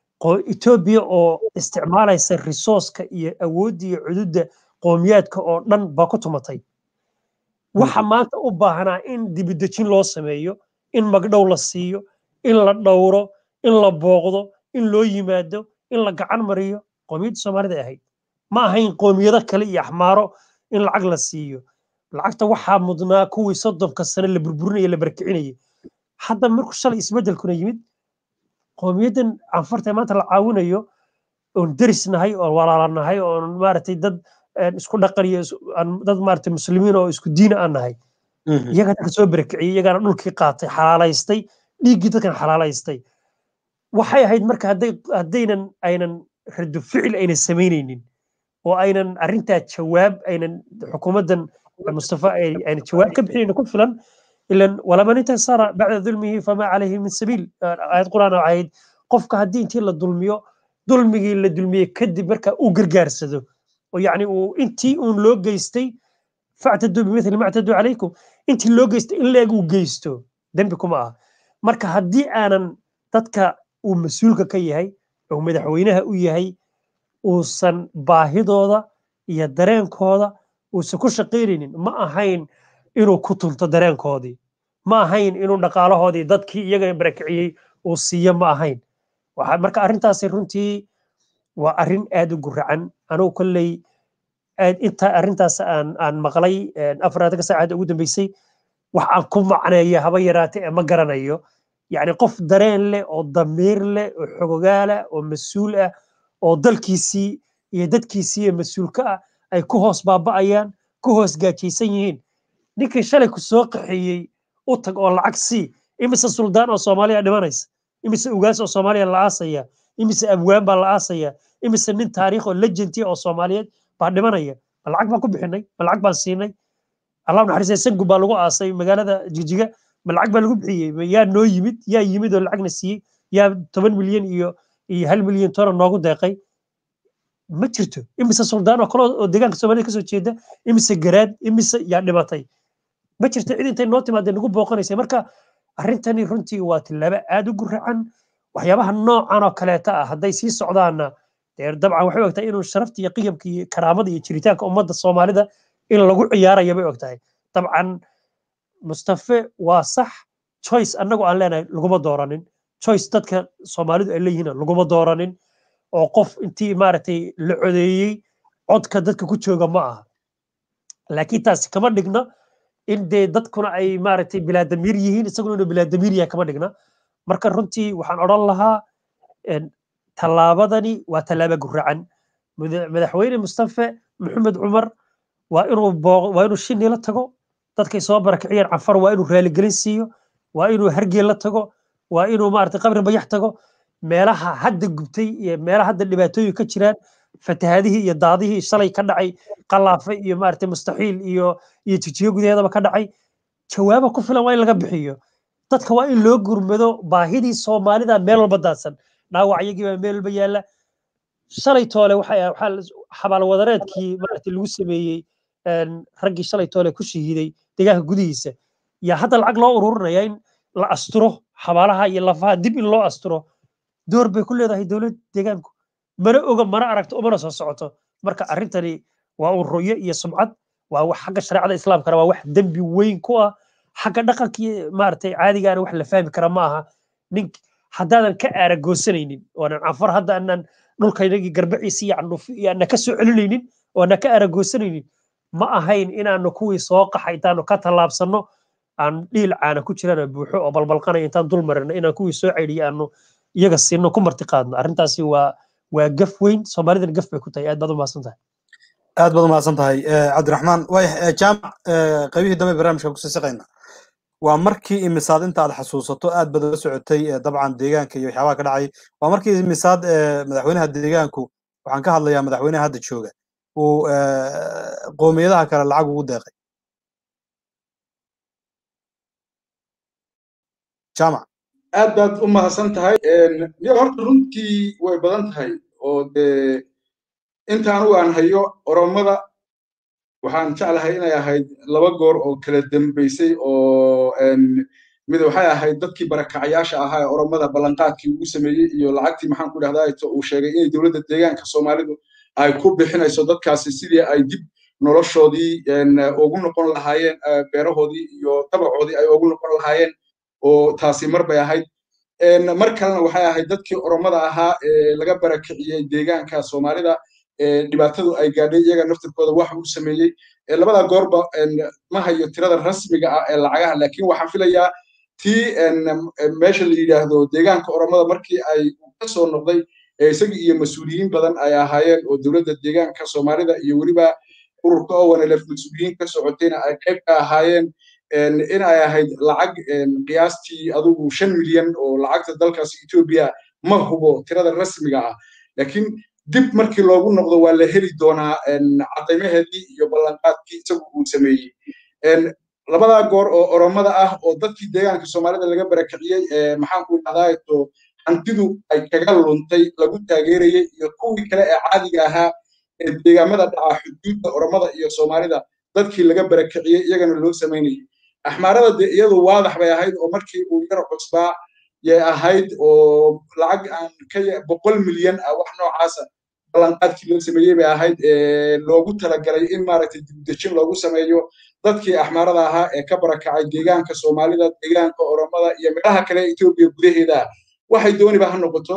etoobiya oo isticmaalaysa resourceka iyo awoodda iyo cududda qoomiyaadka oo dhan baa ku tumatay waxa maanta u baahnaa in dibidejin loo sameeyo in magdhow la siiyo in la dhowro in la booqdo in loo yimaado in la gacan mariyo qoomiyadda soomaalida ahayd ma ahayn qoomiyado kale iyo axmaaro in lacag la siiyo lacagta waxaa mudnaa kuwii soddonka sane la burburinaya la barkicinayay hadda markuu shalay isbeddelkuna yimid qoomiyaddan canfarta maanta la caawinayo oon deris nahay oon walaala nahay oon maaragtay dad isku dhaqan iyo dad maaragtay muslimiin oo isku diina aan nahay iyagaa dadka soo barakiciyey iyagaana dhulkii qaatay xalaalaystay dhiiggii dadkan xalaalaystay waxay ahayd marka hadday haddaynan aynan rado ficil aynan samaynaynin oo aynan arrintaa jawaab aynan xukuumaddan mustafa aynan jawaab ka bixinaynin ku filan ilan walaman intasara bacda dulmihi famaa calayhi min sabiil aayad quraan oo ahayd qofka haddii intii la dulmiyo dulmigii la dulmiyey kadib marka uu gargaarsado oo yacni uu intii uun loo geystay factaduu bimithli mactaduu calaykum intii loo geystay in leeg uu geysto dembi kuma ah marka haddii aanan dadka uu mas-uulka ka yahay oo madaxweynaha u yahay uusan baahidooda iyo dareenkooda uusan ku shaqaynaynin ma ahayn inuu ku tunto dareenkoodii ma ahayn inuu dhaqaalahoodii dadkii iyaga barakiciyey uu siiyo ma ahayn marka arrintaasi runtii waa arrin aad u guracan anugu kolley inta arrintaas aan aan maqlay afaraatanka saacada ugu dambeysay wax aan ku macneeyo haba yaraate ee ma garanayo yacni qof dareen leh oo damiir leh oo xogogaala oo mas-uul ah oo dalkiisii iyo dadkiisii iyo mas-uulka ah ay ku hoos baaba'ayaan ku hoos gaajaysan yihiin ninkii shalay ku soo qaxeeyey u tag oo lacag sii imise suldaan oo soomaaliya dhimanaysa imise ugaas oo soomaaliya la aasaya imise abwaan baa la aasaya imise nin taariikh oo legentia oo soomaaliyeed baa dhimanaya ma lacag baan ku bixinay ma lacag baan siinay allah naxariistay sangu baa lagu aasay magaalada jijiga ma lacag baa lagu bixiyey yaa noo yimid yaa yimid oo lacagna siiyey yaa toban milyan iyo iyo hal milyan toona noogu deeqay ma jirto imise suldaan oo kale oo deegaanka soomaalida kasoo jeeda imise garaad imise yaa dhimatay ma jirto cid intay noo timaadee nagu booqanaysa marka arrintani runtii waa tillaabo aad u guracan waxyaabaha noocan oo kaleeta ah hadday sii socdaanna dee dabcan waxay ogtahay inuu sharafta iyo qiyamka iyo karaamada iyo jiritaanka ummadda soomaalida in lagu ciyaaraya bay ogtahay dabcan mustafe waa sax choice annagu aan leenahay laguma dooranin choice dadka soomaalidu ay leeyihiin laguma dooranin oo qof intii maaragtay la codeeyey codka dadka ku jooga ma aha laakiin taasi kama dhigna in dee dadkuna ay maaragtay bilaadamiir yihiin isaguna inuu bilaadamiir yahay kama dhigna marka runtii waxaan odhan lahaa tallaabadani waa tallaaba guracan madaxweyne mustafe maxamed cumar waa inuu waa inuu shinni la tago dadkay soo barakiciyeen cafar waa inuu raaligelin siiyo waa inuu hargeel la tago waa inuu maaragtay qabri bayax tago meelaha hadda gubtay iyo meelaha hadda dhibaatooyin ka jiraan fatahaadihii iyo daadihii shalay ka dhacay qalaafe iyo maaragtay mustaxiil iyo iyo jijiyo gudaheedaba ka dhacay jawaaba ku filan waa in laga bixiyo dadka waa in loo gurmado baahidii soomaalida meel walba daadsan dhaawacyagii baa meel walba yaalla shalay toole waxaa xabaalwadareedkii maaragtay lagu sameeyey raggii shalay toole ku shahiiday deegaanka gudihiisa yaa hadda lacag loo ururinaya in la asturo xabaalaha iyo lafaha dib in loo asturo door bay ku leedahay dowladda deegaanku mana oga mana aragto umana soo socoto marka arrintani waa un ruyo iyo sumcad waa wax xagga shareecada islaamkana waa wax dembi weyn ku ah xagga dhaqankii maaragtay caadigaana wax la fahmi kara ma aha nin haddaadan ka aaragoosanaynin oonan canfar hadda aanan dhulkaynagii garbaciisa iyo candhufi iyo aanan ka soo celinaynin oo aanan ka aaragoosanaynin ma ahayn inaanu kuwii soo qaxa intaanu ka tallaabsanno aan dhiil caana ku jirana buuxo oo balbalqanaya intaan dul marino inaan kuwii soo ceydiyo aanu iyaga siino ku marti qaadno arrintaasi waa waa gaf weyn soomaalidana gaf bay ku tahay aad baad u mahadsan tahay aad baad u mahadsan tahay cabdiraxmaan waaya jaamac qaybihii dambe barnaamijka kusii siqayna waa markii imisaad inta aad xasuusato aad baad uga socotay dabcan deegaanka iyo waxyaabaha ka dhacay waa markii imisaad madaxweynaha deegaanku waxaan ka hadlayaa madaxweynaha hadda jooga uu qoomiyadaha kale lacag ugu deeqay jaamac aad baad u mahadsan tahay yo horta runtii way badan tahay oo dee inta anugu aan hayo oromada waxaan jeclahay inay ahayd laba goor oo kala dambaysay oo mid waxay ahayd dadkii barakacayaasha ahaa ee oromada ballanqaadkii ugu sameeyey iyo lacagtii maxaan ku dhahdaa uu sheegay inay dowladda deegaanka soomaalidu ay ku bixinayso dadkaasi sidii ay dib noloshoodii ugu noqon lahaayeen beerahoodii iyo dabacoodii ay ugu noqon lahaayeen oo taasi mar bay ahayd mar kalena waxay ahayd dadkii oromada ahaa ee laga barakiciyey deegaanka soomaalida dhibaatadu ay gaadhay iyaga naftirkooda wax uu sameeyey labada goorba ma hayo tirada rasmiga ah ee lacagaha laakiin waxaan filayaa tii meesha la yidhaahdo deegaanka oromada markii ay ka soo noqday isagii iyo mas-uuliyiin badan ay ahaayeen oo dowladda deegaanka soomaalida iyo weliba ururka owanelef mas-uuliyiin ka socotayna ay qayb ka ahaayeen in ay ahayd lacag qiyaastii adugu shan milyan oo lacagta dalkaasi etoobiya ma hubo tirada rasmiga ah laakiin dib markii loogu noqdo waa la heli doonaa cadaymaheedii iyo ballanqaadkii isagu uu sameeyey labadaa goor oo oromada ah oo dadkii deegaanka soomaalida laga barakiciyey maxaan ku dhahdaa hantidu ay kaga luntay lagu taageerayey iyo kuwii kale ee caadiga ahaa ee deegaamada dhaca xuduudda oromada iyo soomaalida dadkii laga barakiciyey iyagana loo samaynayay axmaarada dee iyadu waadax bay ahayd oo markii uu yar cusbaa yay ahayd oo lacag aan ka boqol milyan ah wax noocaasa ballanqaadkii loo sameeyey bay ahayd loogu talagalay in maaragtay dibdejin loogu sameeyo dadkii axmaarada ahaa ee ka barakacay deegaanka soomaalida deegaanka oromada iyo meelaha kale etoobiya gudaheeda waxay dooniba ha noqoto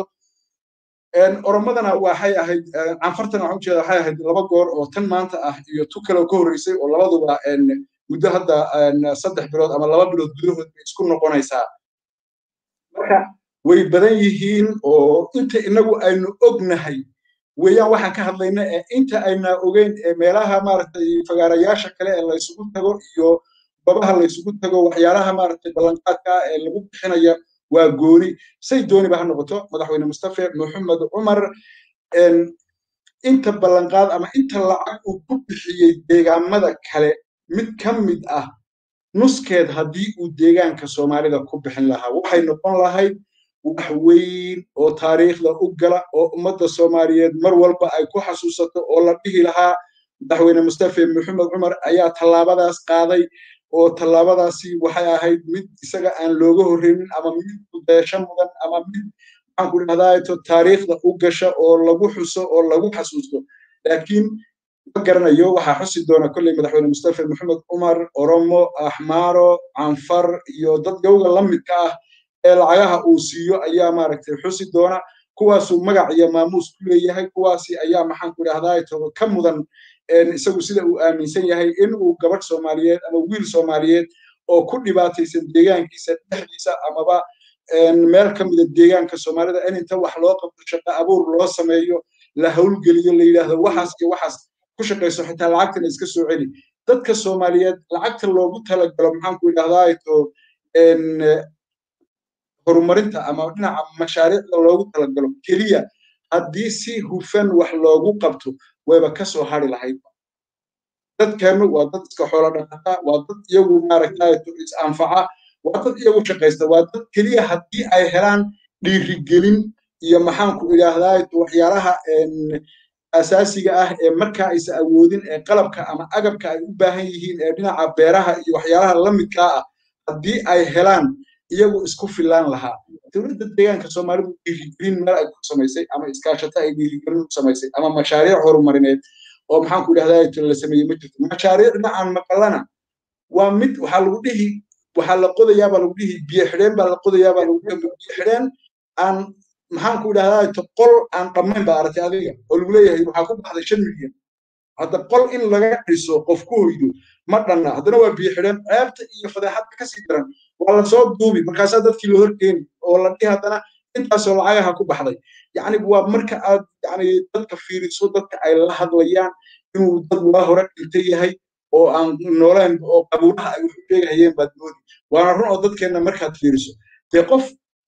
oromadana waxay ahayd canfartana waxaan ujeeda waxay ahayd laba goor oo tan maanta ah iyo tu kale ka horreysay oo labaduba muddo hadda saddex bilood ama laba bilood gudahood bay isku noqonaysaa marka way badan yihiin oo inta inagu aynu ognahay weeyaan waxaan ka hadlayna ee inta ayna ogeyn ee meelaha maaragtay fagaarayaasha kale ee laysugu tago iyo babaha laysugu tago waxyaalaha maaragtay ballanqaadka ee lagu bixinaya waa gooni say dooniba ha noqoto madaxweyne mustafe maxamed cumar inta ballanqaad ama inta lacag uu ku bixiyey deegaamada kale mid ka mid ah nuskeed haddii uu deegaanka soomaalida ku bixin lahaa waxay noqon lahayd wax weyn oo taariikhda u gala oo ummadda soomaaliyeed mar walba ay ku xasuusato oo la dhihi lahaa madaxweyne mustafe maxamed cumar ayaa tallaabadaas qaaday oo tallaabadaasi waxay ahayd mid isaga aan looga horreynin ama mid kudeesho mudan ama mid maxaan ku dhahdaa taariikhda u gasha oo lagu xuso oo lagu xasuusto laakiin ma garanayo waxaa xusi doona kolley madaxweyne mustafe maxamed cumar oromo axmaaro canfar iyo dad gowga la midka ah ee lacagaha uu siiyo ayaa maaragtay xusi doona kuwaasuu magac iyo maamuus ku leeyahay kuwaasi ayaa maxaan ku idhahdaa ka mudan isagu sida uu aaminsan yahay in uu gabadh soomaaliyeed ama wiil soomaaliyeed oo ku dhibaataysan deegaankiisa dhexdiisa amaba meel ka mida deegaanka soomaalida in inta wax loo qabto shaqo abuur loo sameeyo la howlgeliyo la yidhaahdo waxaas iyo waxaas ku shaqayso xitaa lacagtana iska soo celi dadka soomaaliyeed lacagta loogu talagalo maxaan ku idhahdaa horumarinta ama dhinaca mashaariicda loogu talagalo keliya haddii si hufan wax loogu qabto wayba ka soo hari lahayd dadkeenu waa dad iska xoolo dhaqata waa dad iyagu maaragtay is anfaca waa dad iyagu shaqaysta waa dad keliya haddii ay helaan dhiirigelin iyo maxaanku idhaahdaa waxyaalaha asaasiga ah ee markaa aysa awoodin ee qalabka ama agabka ay u baahan yihiin ee dhinaca beeraha iyo waxyaalaha la midkaa ah haddii ay helaan iyagu isku filaan lahaa dowladda deegaanka soomaalidu dhiirigelin meel ay ku samaysay ama iskaashato ay dhiirigelin u samaysay ama mashaariic horumarineed oo maxaan ku idhahdaa la sameeyey ma jirto mashaariicna aan maqalana waa mid waxaa lagu dhihi waxaa la qodayaa baa lagu dhihi biyo xidheen baa la qodayaa baa lagu dhihi biyo xidheen aan maxaan ku idhahdaa qol aan dhammayn baa aragtay adiga oo lagu leeyahay waxaa ku baxday shan milyan hadda qol in laga dhiso qof ku hoydo ma dhanna haddana waa biyo xidheen ceebta iyo fadeexadda kasii daran waa lasoo duubi markaasaa dadkii la horkeeni oo la dhihi haddana intaasoo lacagaha ku baxday yacni waa marka aad yani dadka fiiriso dadka ay la hadlayaan inuu dad waa hore dhintay yahay oo aan nooleen oo qabuuraha ay wuxu sheegahayeen baad moodi waana run oo dadkeenna markaad fiiriso dee qof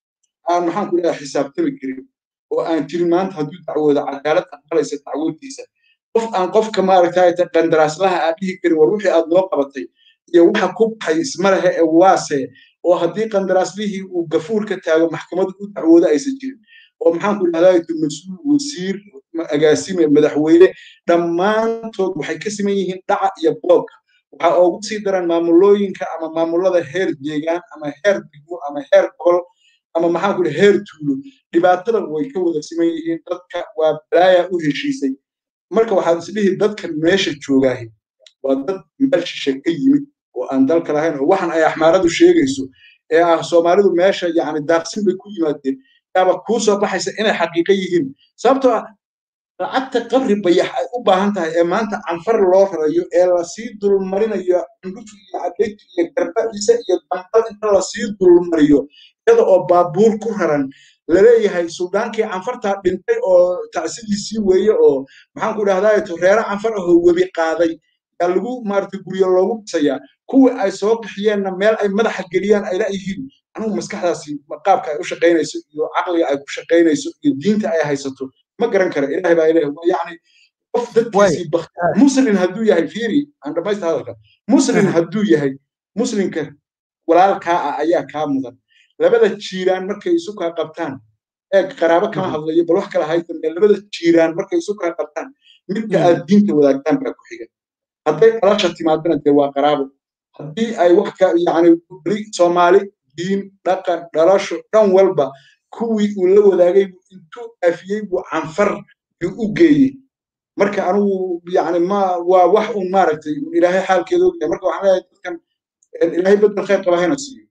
aan maxaan ku leeyahay xisaabtami karin oo aan jirin maanta hadduu dacwoodo cadaalad aqbalaysa dacwoodtiisa qof aan qofka maaragtay qandaraaslaha aad dhihi karin war wixii aad noo qabatay iyo waxa ku baxay isma lehe ee waase oo haddii qandaraaslihii uu gafuur ka taago maxkamaddu u dacwoodo aysan jirin oo maxaan ku idhahdaa mas-uul wasiir agaasime madaxweyne dhammaantood waxay ka siman yihiin dhaca iyo boobka waxaa ugu sii daran maamulooyinka ama maamulada heer deegaan ama heer degmo ama heer gobol ama maxaan ku heer tuulo dhibaatada way ka wada siman yihiin dadka waa balaaya u heshiisay marka waxaad isdhihi dadkan meesha joogaahi waa dad meel shishe ka yimid oo aan dalka lahayn oo waxan ay axmaaradu sheegayso ee ah soomaalidu meesha yani daaqsin bay ku yimaadeen yaaba kuu soo baxaysa inay xaqiiqo yihiin sababtoo ah lacagta qabri bayax ay u baahan tahay ee maanta canfar loo rarayo ee lasii dulmarinayo cundhuf iyo cadaytu iyo garbaciise iyo dambal inta lasii dulmariyo iyada oo baabuur ku raran laleeyahay suldaankii canfartaa dhintay oo tacsidiisii weeye oo maxaan ku idhahdaa reere canfar ahoo webi qaaday yaa lagu maarata guryo loogu dhisayaa kuwii ay soo bixiyeenna meel ay madaxa geliyaan ay la'yihiin anugu maskaxdaasi qaabka ay u shaqaynayso iyo caqliga ay ku shaqaynayso iyo diinta ay haysato ma garan kara ilaahay baa ilaah yacni qof dadkiisii muslin hadduu yahay fiiri aan dhamaysta hadalka muslin hadduu yahay muslimka walaalkaa ah ayaa kaa mudan labada jiiraan markay isu kaa qabtaan ee qaraabo kama hadlayo bal wax kala haytan ee labada jiiraan markay isu kaa qabtaan midka aad diinta wadaagtaan baa ku xiga hadday dhalasha timaadana dee waa qaraabo haddii ay wax ka yacni soomaali diin dhaqan dhalasho dhan walba kuwii uu la wadaagay intuu afiyey buu canfar u geeyey marka anigu yani ma waa wax un maaragtay ilaahay xaalkeeda ogyahay marka waxaan leeyahay dadkan ilaahay bedel khayr qaba hayna siiyo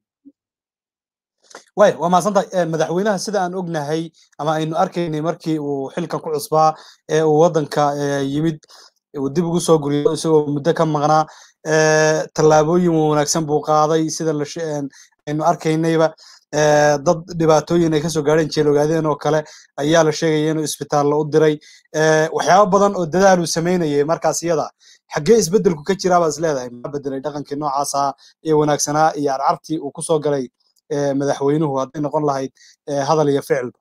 way waa mahadsantahay madaxweynaha sida aan ognahay ama aynu arkaynay markii uu xilkan ku cusbaa ee uu waddanka yimid uu dib ugu soo guriyo isagoo muddo ka maqnaa tallaabooyin wanaagsan buu qaaday sida aynu arkaynayba dad dhibaatooyin ay kasoo gaadheen jeelogaadeen oo kale ayaa la sheegaya inuu isbitaallo u diray waxyaabo badan oo dadaal uu samaynayay markaas iyada xaggee isbeddelku ka jiraa baad is leedahay maxaa bedelay dhaqankii noocaasa ee wanaagsanaa iyo arcartii uu kusoo galay madaxweynuhu hadday noqon lahayd hadal iyo ficilba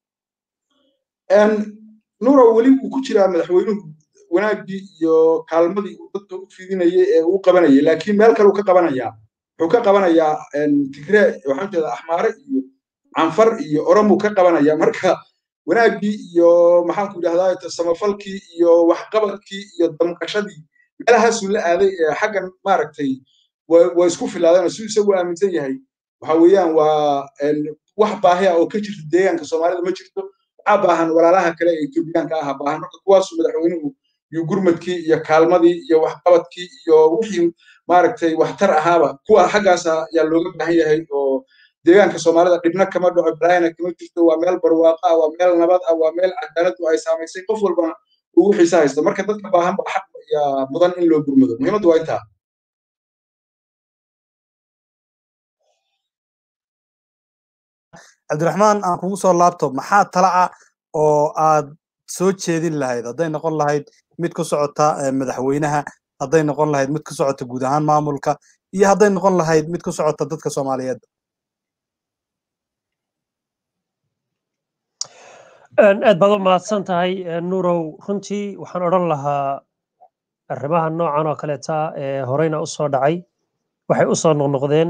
nuuro weli wuu ku jiraa madaxweynuhu wanaaggii iyo kaalmadii uu dadka u fidinayay ee uu qabanayay laakiin meel kale uu ka qabanayaa wuxuu ka qabanayaa tigree waxaan jeeda axmaare iyo canfar iyo oromuu ka qabanaya marka wanaaggii iyo maxaanku idhahdaa samafalkii iyo waxqabadkii iyo damqashadii meelahaasuu la aaday ee xaggan maaragtay waa isku filaadeen si isagu aaminsan yahay waxa weeyaan waa wax baahi ah oo ka jirta deegaanka soomaalida ma jirto waxaa baahan walaalaha kale ee etoobiyaanka aha baahan marka kuwaasu madaxweynuhu iyo gurmadkii iyo kaalmadii iyo waxqabadkii iyo wixii maaragtay waxtar ahaaba kuwa xaggaasa ayaa looga baahan yahay oo deegaanka soomaalida dhibna kama dhaco balaayana kama jirto waa meel barwaaqo ah waa meel nabad ah waa meel cadaaladu ay saamaysay qof walbana uu wixiisa haysto marka dadka baahan baa xaq yaa mudan in loo gurmado muhiimaddu waa intaa cabdiraxmaan aan kugu soo laabto maxaa tala ah oo aad soo jeedin lahayd hadday noqon lahayd mid ku socota madaxweynaha hadday noqon lahayd mid ku socota guud ahaan maamulka iyo hadday noqon lahayd mid ku socota dadka soomaaliyeed aad baad u mahadsan tahay nuurow runtii waxaan odhan lahaa arrimaha noocan oo kaleeta ee horeyna u soo dhacay waxay u soo noqnoqdeen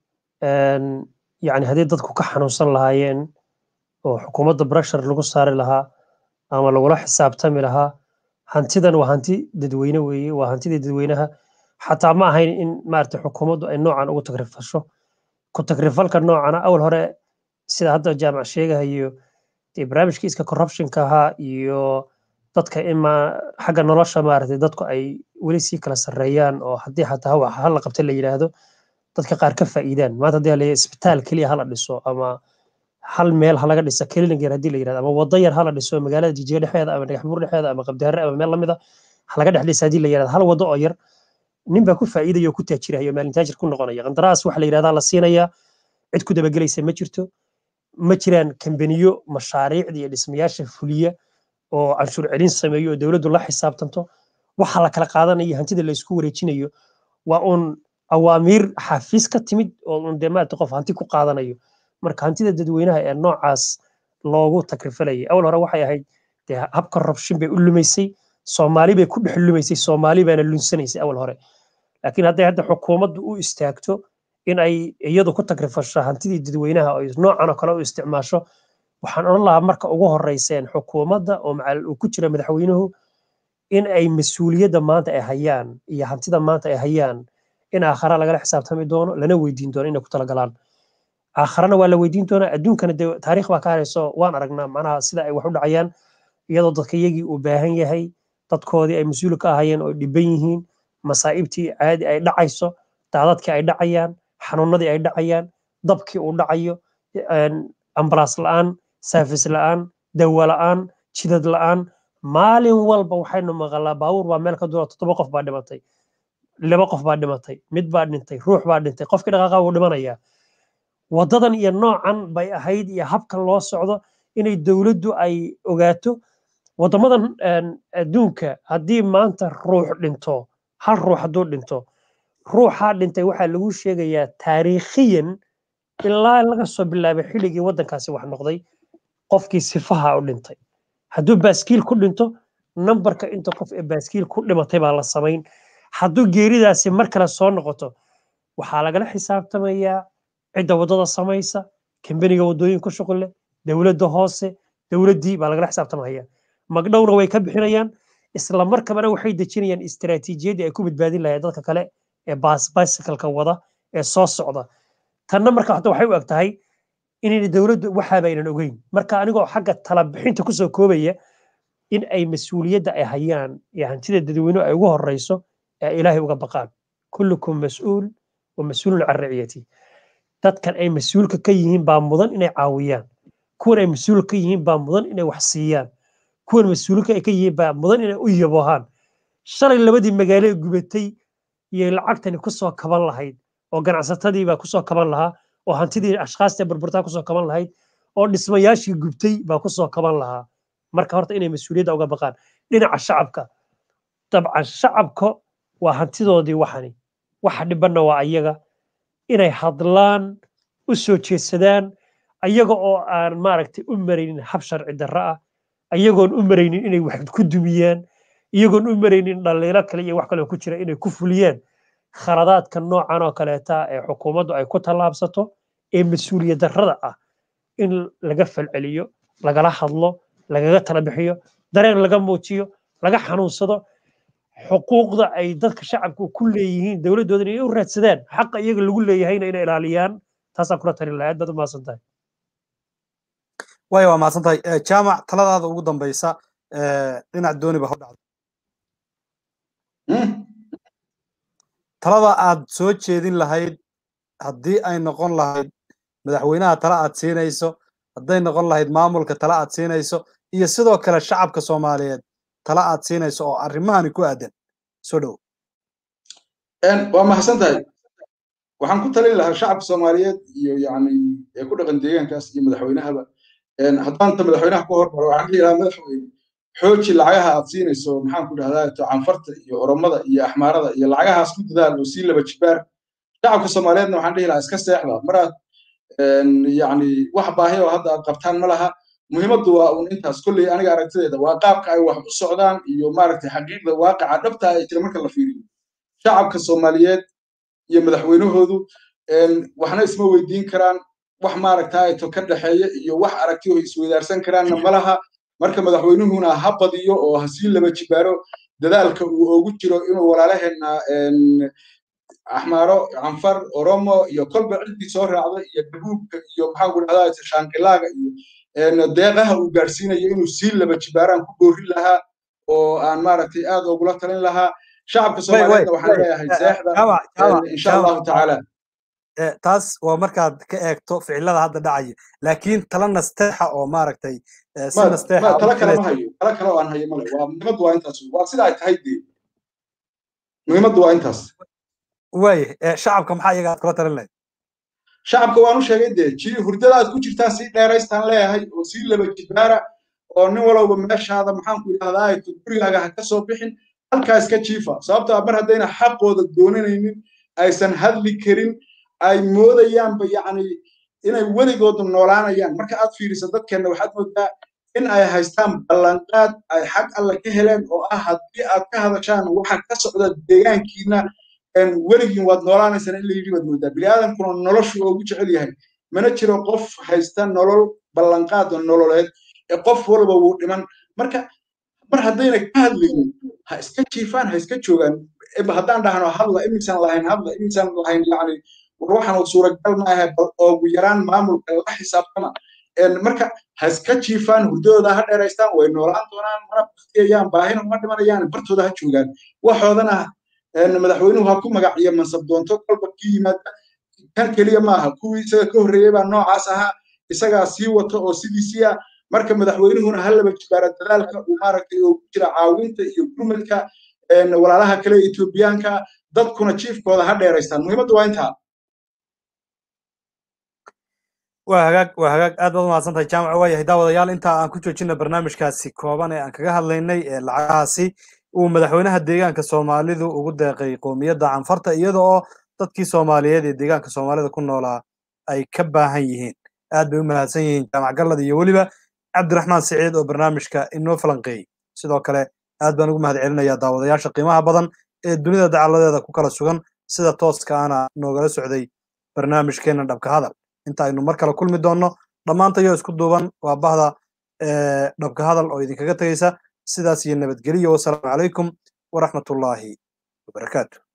yani haddii dadku ka xanuunsan lahaayeen oo xukuumadda breshar lagu saari lahaa ama lagula xisaabtami lahaa hantidan waa hanti dadweyne weeye waa hantidii dadweynaha xataa ma ahayn in maarata xukuumaddu ay noocan ugu tagrifasho ku tagrifalka noocana awal hore sida hadda jaamac sheegahayo dee barnaamijkii iska corruptionka ahaa iyo dadka ima xagga nolosha maaragtay dadku ay weli sii kala sarreeyaan oo haddii xataa wax hala qabta la yidhaahdo dadka qaar ka faa'iidaan maanta haddii la isbitaal keliya hala dhiso ama hal meel halaga dhisa clinic yar haddii la yidhahdo ama waddo yar hala dhiso magaalada jijiga dhexeeda ama dhagaxbuur dhexeeda ama qabdiharre ama meel lamida halaga dhex dhisa haddii la yidhahdo hal waddo oo yar nin baa ku faa'iidaya oo ku taajiraya oo maalin taajir ku noqonaya qandaraas waxa la yidhahdaa la siinayaa cid ku dabagelaysa ma jirto ma jiraan kambaniyo mashaariicda iyo dhismayaasha fuliya oo canshuur celin sameeyo oo dowladdu la xisaabtanto waxa la kala qaadanayo hantida la isku wareejinayo waa uun awaamiir xafiis ka timid oo uun dee maarata qof hanti ku qaadanayo marka hantida dadweynaha ee noocaas loogu takrifalayay awal hore waxay ahayd dee habka rabshin bay u lumaysay soomaali bay ku dhex lumaysay soomaali baana lunsanaysay awal hore laakiin hadday hadda xukuumaddu u istaagto in ay iyadu ku tagrifasho hantidii dadweynaha oo noocan oo kale u isticmaasho waxaan odhan lahaa marka ugu horeyseen xukuumadda oo macal uu ku jira madaxweynuhu in ay mas-uuliyadda maanta ay hayaan iyo hantida maanta ay hayaan in aakhara lagala xisaabtami doono lana weydiin doono inay ku talagalaan aakharana waa la weydiin doonaa adduunkana dee taariikh baa ka harayso waan aragnaa macnaha sida ay wax u dhacayaan iyadoo dadka iyagii uu baahan yahay dadkoodii ay mas-uul ka ahayeen oo dhiban yihiin masaa'ibtii caadi ay dhacayso daadadkii ay dhacayaan xanuunadii ay dhacayaan dabkii uu dhacayo ambalaas la'aan saafis la'aan dawa la'aan jidad la'aan maalin walba waxaynu maqalaa baabuur baa meel ka duro toddoba qof baa dhimatay laba qof baa dhimatay mid baa dhintay ruux baa dhintay qofkii dhaqaaqa wuu dhimanayaa waddadan iyo noocan bay ahayd iyo habkan loo socdo inay dowladdu ay ogaato waddamadan adduunka haddii maanta ruux dhinto hal ruux hadduu dhinto ruuxaa dhintay waxaa lagu sheegayaa taariikhiyan ilaa laga soo bilaabay xilligii waddankaasi wax noqday qofkii sifaha u dhintay hadduu baaskiil ku dhinto nambarka inta qof ee baaskiil ku dhimatay baa la samayn hadduu geeridaasi mar kale soo noqoto waxaa lagala xisaabtamayaa cidda waddada samaysa kambaniga waddooyin ku shuqul leh dowladda hoose dowladdii baa lagala xisaabtamaya magdhowna way ka bixinayaan isla markabana waxay dejinayaan istaraatiijiyaddii ay ku badbaadin lahayd dadka kale ee bicycleka wada ee soo socda tanna marka hata waxay u eg tahay inayna dowladdu waxaaba aynan ogeyn marka anigoo xagga talabixinta kusoo koobaya in ay mas-uuliyadda ay hayaan iyo hantida dadweynuhu ay ugu horeyso ee ilaahay uga baqaan kullukum mas-uul wa mas-uulun can raciyati dadkan ay mas-uulka ka yihiin baa mudan inay caawiyaan kuwan ay mas-uulka ka yihiin baa mudan inay wax siiyaan kuwan mas-uulka ay ka yihiin baa mudan inay u yabohaan shalay labadii magaalo ee gubatay iyo lacagtani kusoo kaban lahayd oo ganacsatadii baa kusoo kaban lahaa oo hantidii ashkhaasta burburtaa kusoo kaban lahayd oo dhismayaashii gubtay baa kusoo kaban lahaa marka horta inay mas-uuliyadda uga baqaan dhinaca shacabka dabcan shacabka waa hantidoodii waxani waxa dhibanna waa ayaga inay hadlaan u soo jeedsadaan ayaga oo aan maaragtay u maraynin hab sharci darro ah ayagoon u maraynin inay wax ku dumiyaan iyagoon u maraynin dhaliilo kale iyo wax kale ku jira inay ku fuliyaan khaladaadka noocan oo kaleeta ee xukuumaddu ay ku tallaabsato ee mas-uuliyad darrada ah in laga falceliyo lagala hadlo lagaga tala bixiyo dareen laga muujiyo laga xanuunsado xuquuqda ay dadka shacabku ku leeyihiin dowladdooda inay u raadsadaan xaqa iyaga lagu leeyahayna inay ilaaliyaan taasaan kula talin lahaa aad baad u mahadsan tahay waaya waa mahadsan tahay jaamac taladaada ugu dambaysa dhinac dooni ba ha dhacdo talada aad soo jeedin lahayd haddii ay noqon lahayd madaxweynaha tala aad siinayso hadday noqon lahayd maamulka tala aad siinayso iyo sidoo kale shacabka soomaaliyeed tala aad siinayso oo arrimahani ku aadan soo dhow waa mahadsan tahay waxaan ku talin lahaa shacabka soomaaliyeed iyo yani ee ku dhaqan deegaankaas iyo madaxweynahaba haddaanta madaxweynaha ku hormaro waxaan dhihi lahaa madaxweyne xooji lacagaha aad siinayso maxaan ku dhahdaa canfarta iyo oromada iyo axmaarada iyo lacagahaas ku dadaal oo sii laba jibaar shacabka soomaaliyeedna waxaan dhihi lahaa iska seexda maraad yani wax baahi oo hadda aad qabtaan ma laha muhiimaddu waa un intaas kolley aniga aragtideeda waa qaabka ay wax u socdaan iyo maaragtay xaqiiqda waaqaca dhabta ay jira marka la fiiriyo shacabka soomaaliyeed iyo madaxweynahoodu waxna isma weydiin karaan wax maaragtaato ka dhexeeya iyo wax aragti oo isweydaarsan karaanna ma laha marka madaxweynuhuna ha badiyo oo ha sii laba jibaaro dadaalka uu ogu jiro inuu walaalaheenna axmaaro canfar oromo iyo kolba ciddii soo raacda iyo dabuubka iyo maxaan ku dhahdaa shaanqilaaga iyo deeqaha uu gaadhsiinayo inuu sii laba jibaaraan ku doorin lahaa oo aan maaragtay aad ogula talin lahaa shacabka soomaaliyeedna waxaan leeyahay seexda insha allahu tacaala taas waa markaad ka eegto ficilada hadda dhacaya laakiin tala nasteexa oo maaragtay si nasteexa tala kale ma hayo tala kale oo aan hayo male waa muhiimaddu waa intaas waa sida ay tahay dee muhiimaddu waa intaas waaye shacabka maxaa iyaga aad kula talin lahayd shacabka waan u sheegay dee ji hurdada aad ku jirtaan sii dheeraystaan leeyahay oo sii laba jibaara oo nin walowba meeshaada maxaan ku idhahdaa gurigaaga ha ka soo bixin halkaa iska jiifa sababto ah mar haddayna xaqooda doonanaynin aysan hadli karin ay moodayaanba yacni inay weligooda noolaanayaan marka aad fiiriso dadkeenna waxaad moodaa in ay haystaan ballanqaad ay xag alle ka heleen oo ah haddii aad ka hadashaan waxa ka socda deegaankiina weligiin waad noolaanaysaan in la yidhi baad moodaa biniaadamkuna noloshu oogu jecel yahay mana jiro qof haysta nolol ballanqaad oo nololeed ee qof walba wuu dhiman marka mar haddayna ka hadlaynin ha iska jiifaan ha iska joogaan haddaan dhahno hadla imisaan lahayn hadla imisaan lahayn yani war waxaan suuragal ma ahay bal oogu yaraan maamulka la xisaabtama marka ha iska jiifaan hurdadooda ha dheeraystaan way noolaan doonaan mana baktiyayaan baahina uma dhimanayaan bartooda ha joogaan waxoodana madaxweynuhu ha ku magaciyo mansab doonto kolba kii yimaada kan keliya maaha kuwii isaga ka horreeyey baa noocaas ahaa isagaa sii wato oo sidiisii ah marka madaxweynuhuna ha laba jibaara dadaalka uu maaragtay oo ku jira caawinta iyo gurmadka walaalaha kale ee etoobiyaanka dadkuna jiifkooda ha dheeraystaan muhiimaddu waa intaa waa hagaag waa hagaag aad baad umahadsan tahay jaamac waayahay daawadayaal intaa aan ku joojina barnaamijkaasi kooban ee aan kaga hadlaynay ee lacagahaasi uu madaxweynaha deegaanka soomaalidu ugu deeqay qoomiyadda canfarta iyada oo dadkii soomaaliyeed ee deegaanka soomaalida ku noolaa ay ka baahan yihiin aad bay u mahadsan yihiin jaamac gallad iyo weliba cabdiraxmaan siciid oo barnaamijka inoo falanqeeyey sidoo kale aad baan ugu mahad celinayaa daawadayaasha qiimaha badan ee dunida dacaladeeda ku kala sugan sida tooska ana noogala socday barnaamijkeenna dhabka hadal inta aynu mar kale kulmi doonno dhammaantayoo isku duuban waa bahda dhabka hadal oo idinkaga tegaysa sidaas iyo nabadgeliyo wasalaamu calaykum waraxmatullaahi wabarakaatu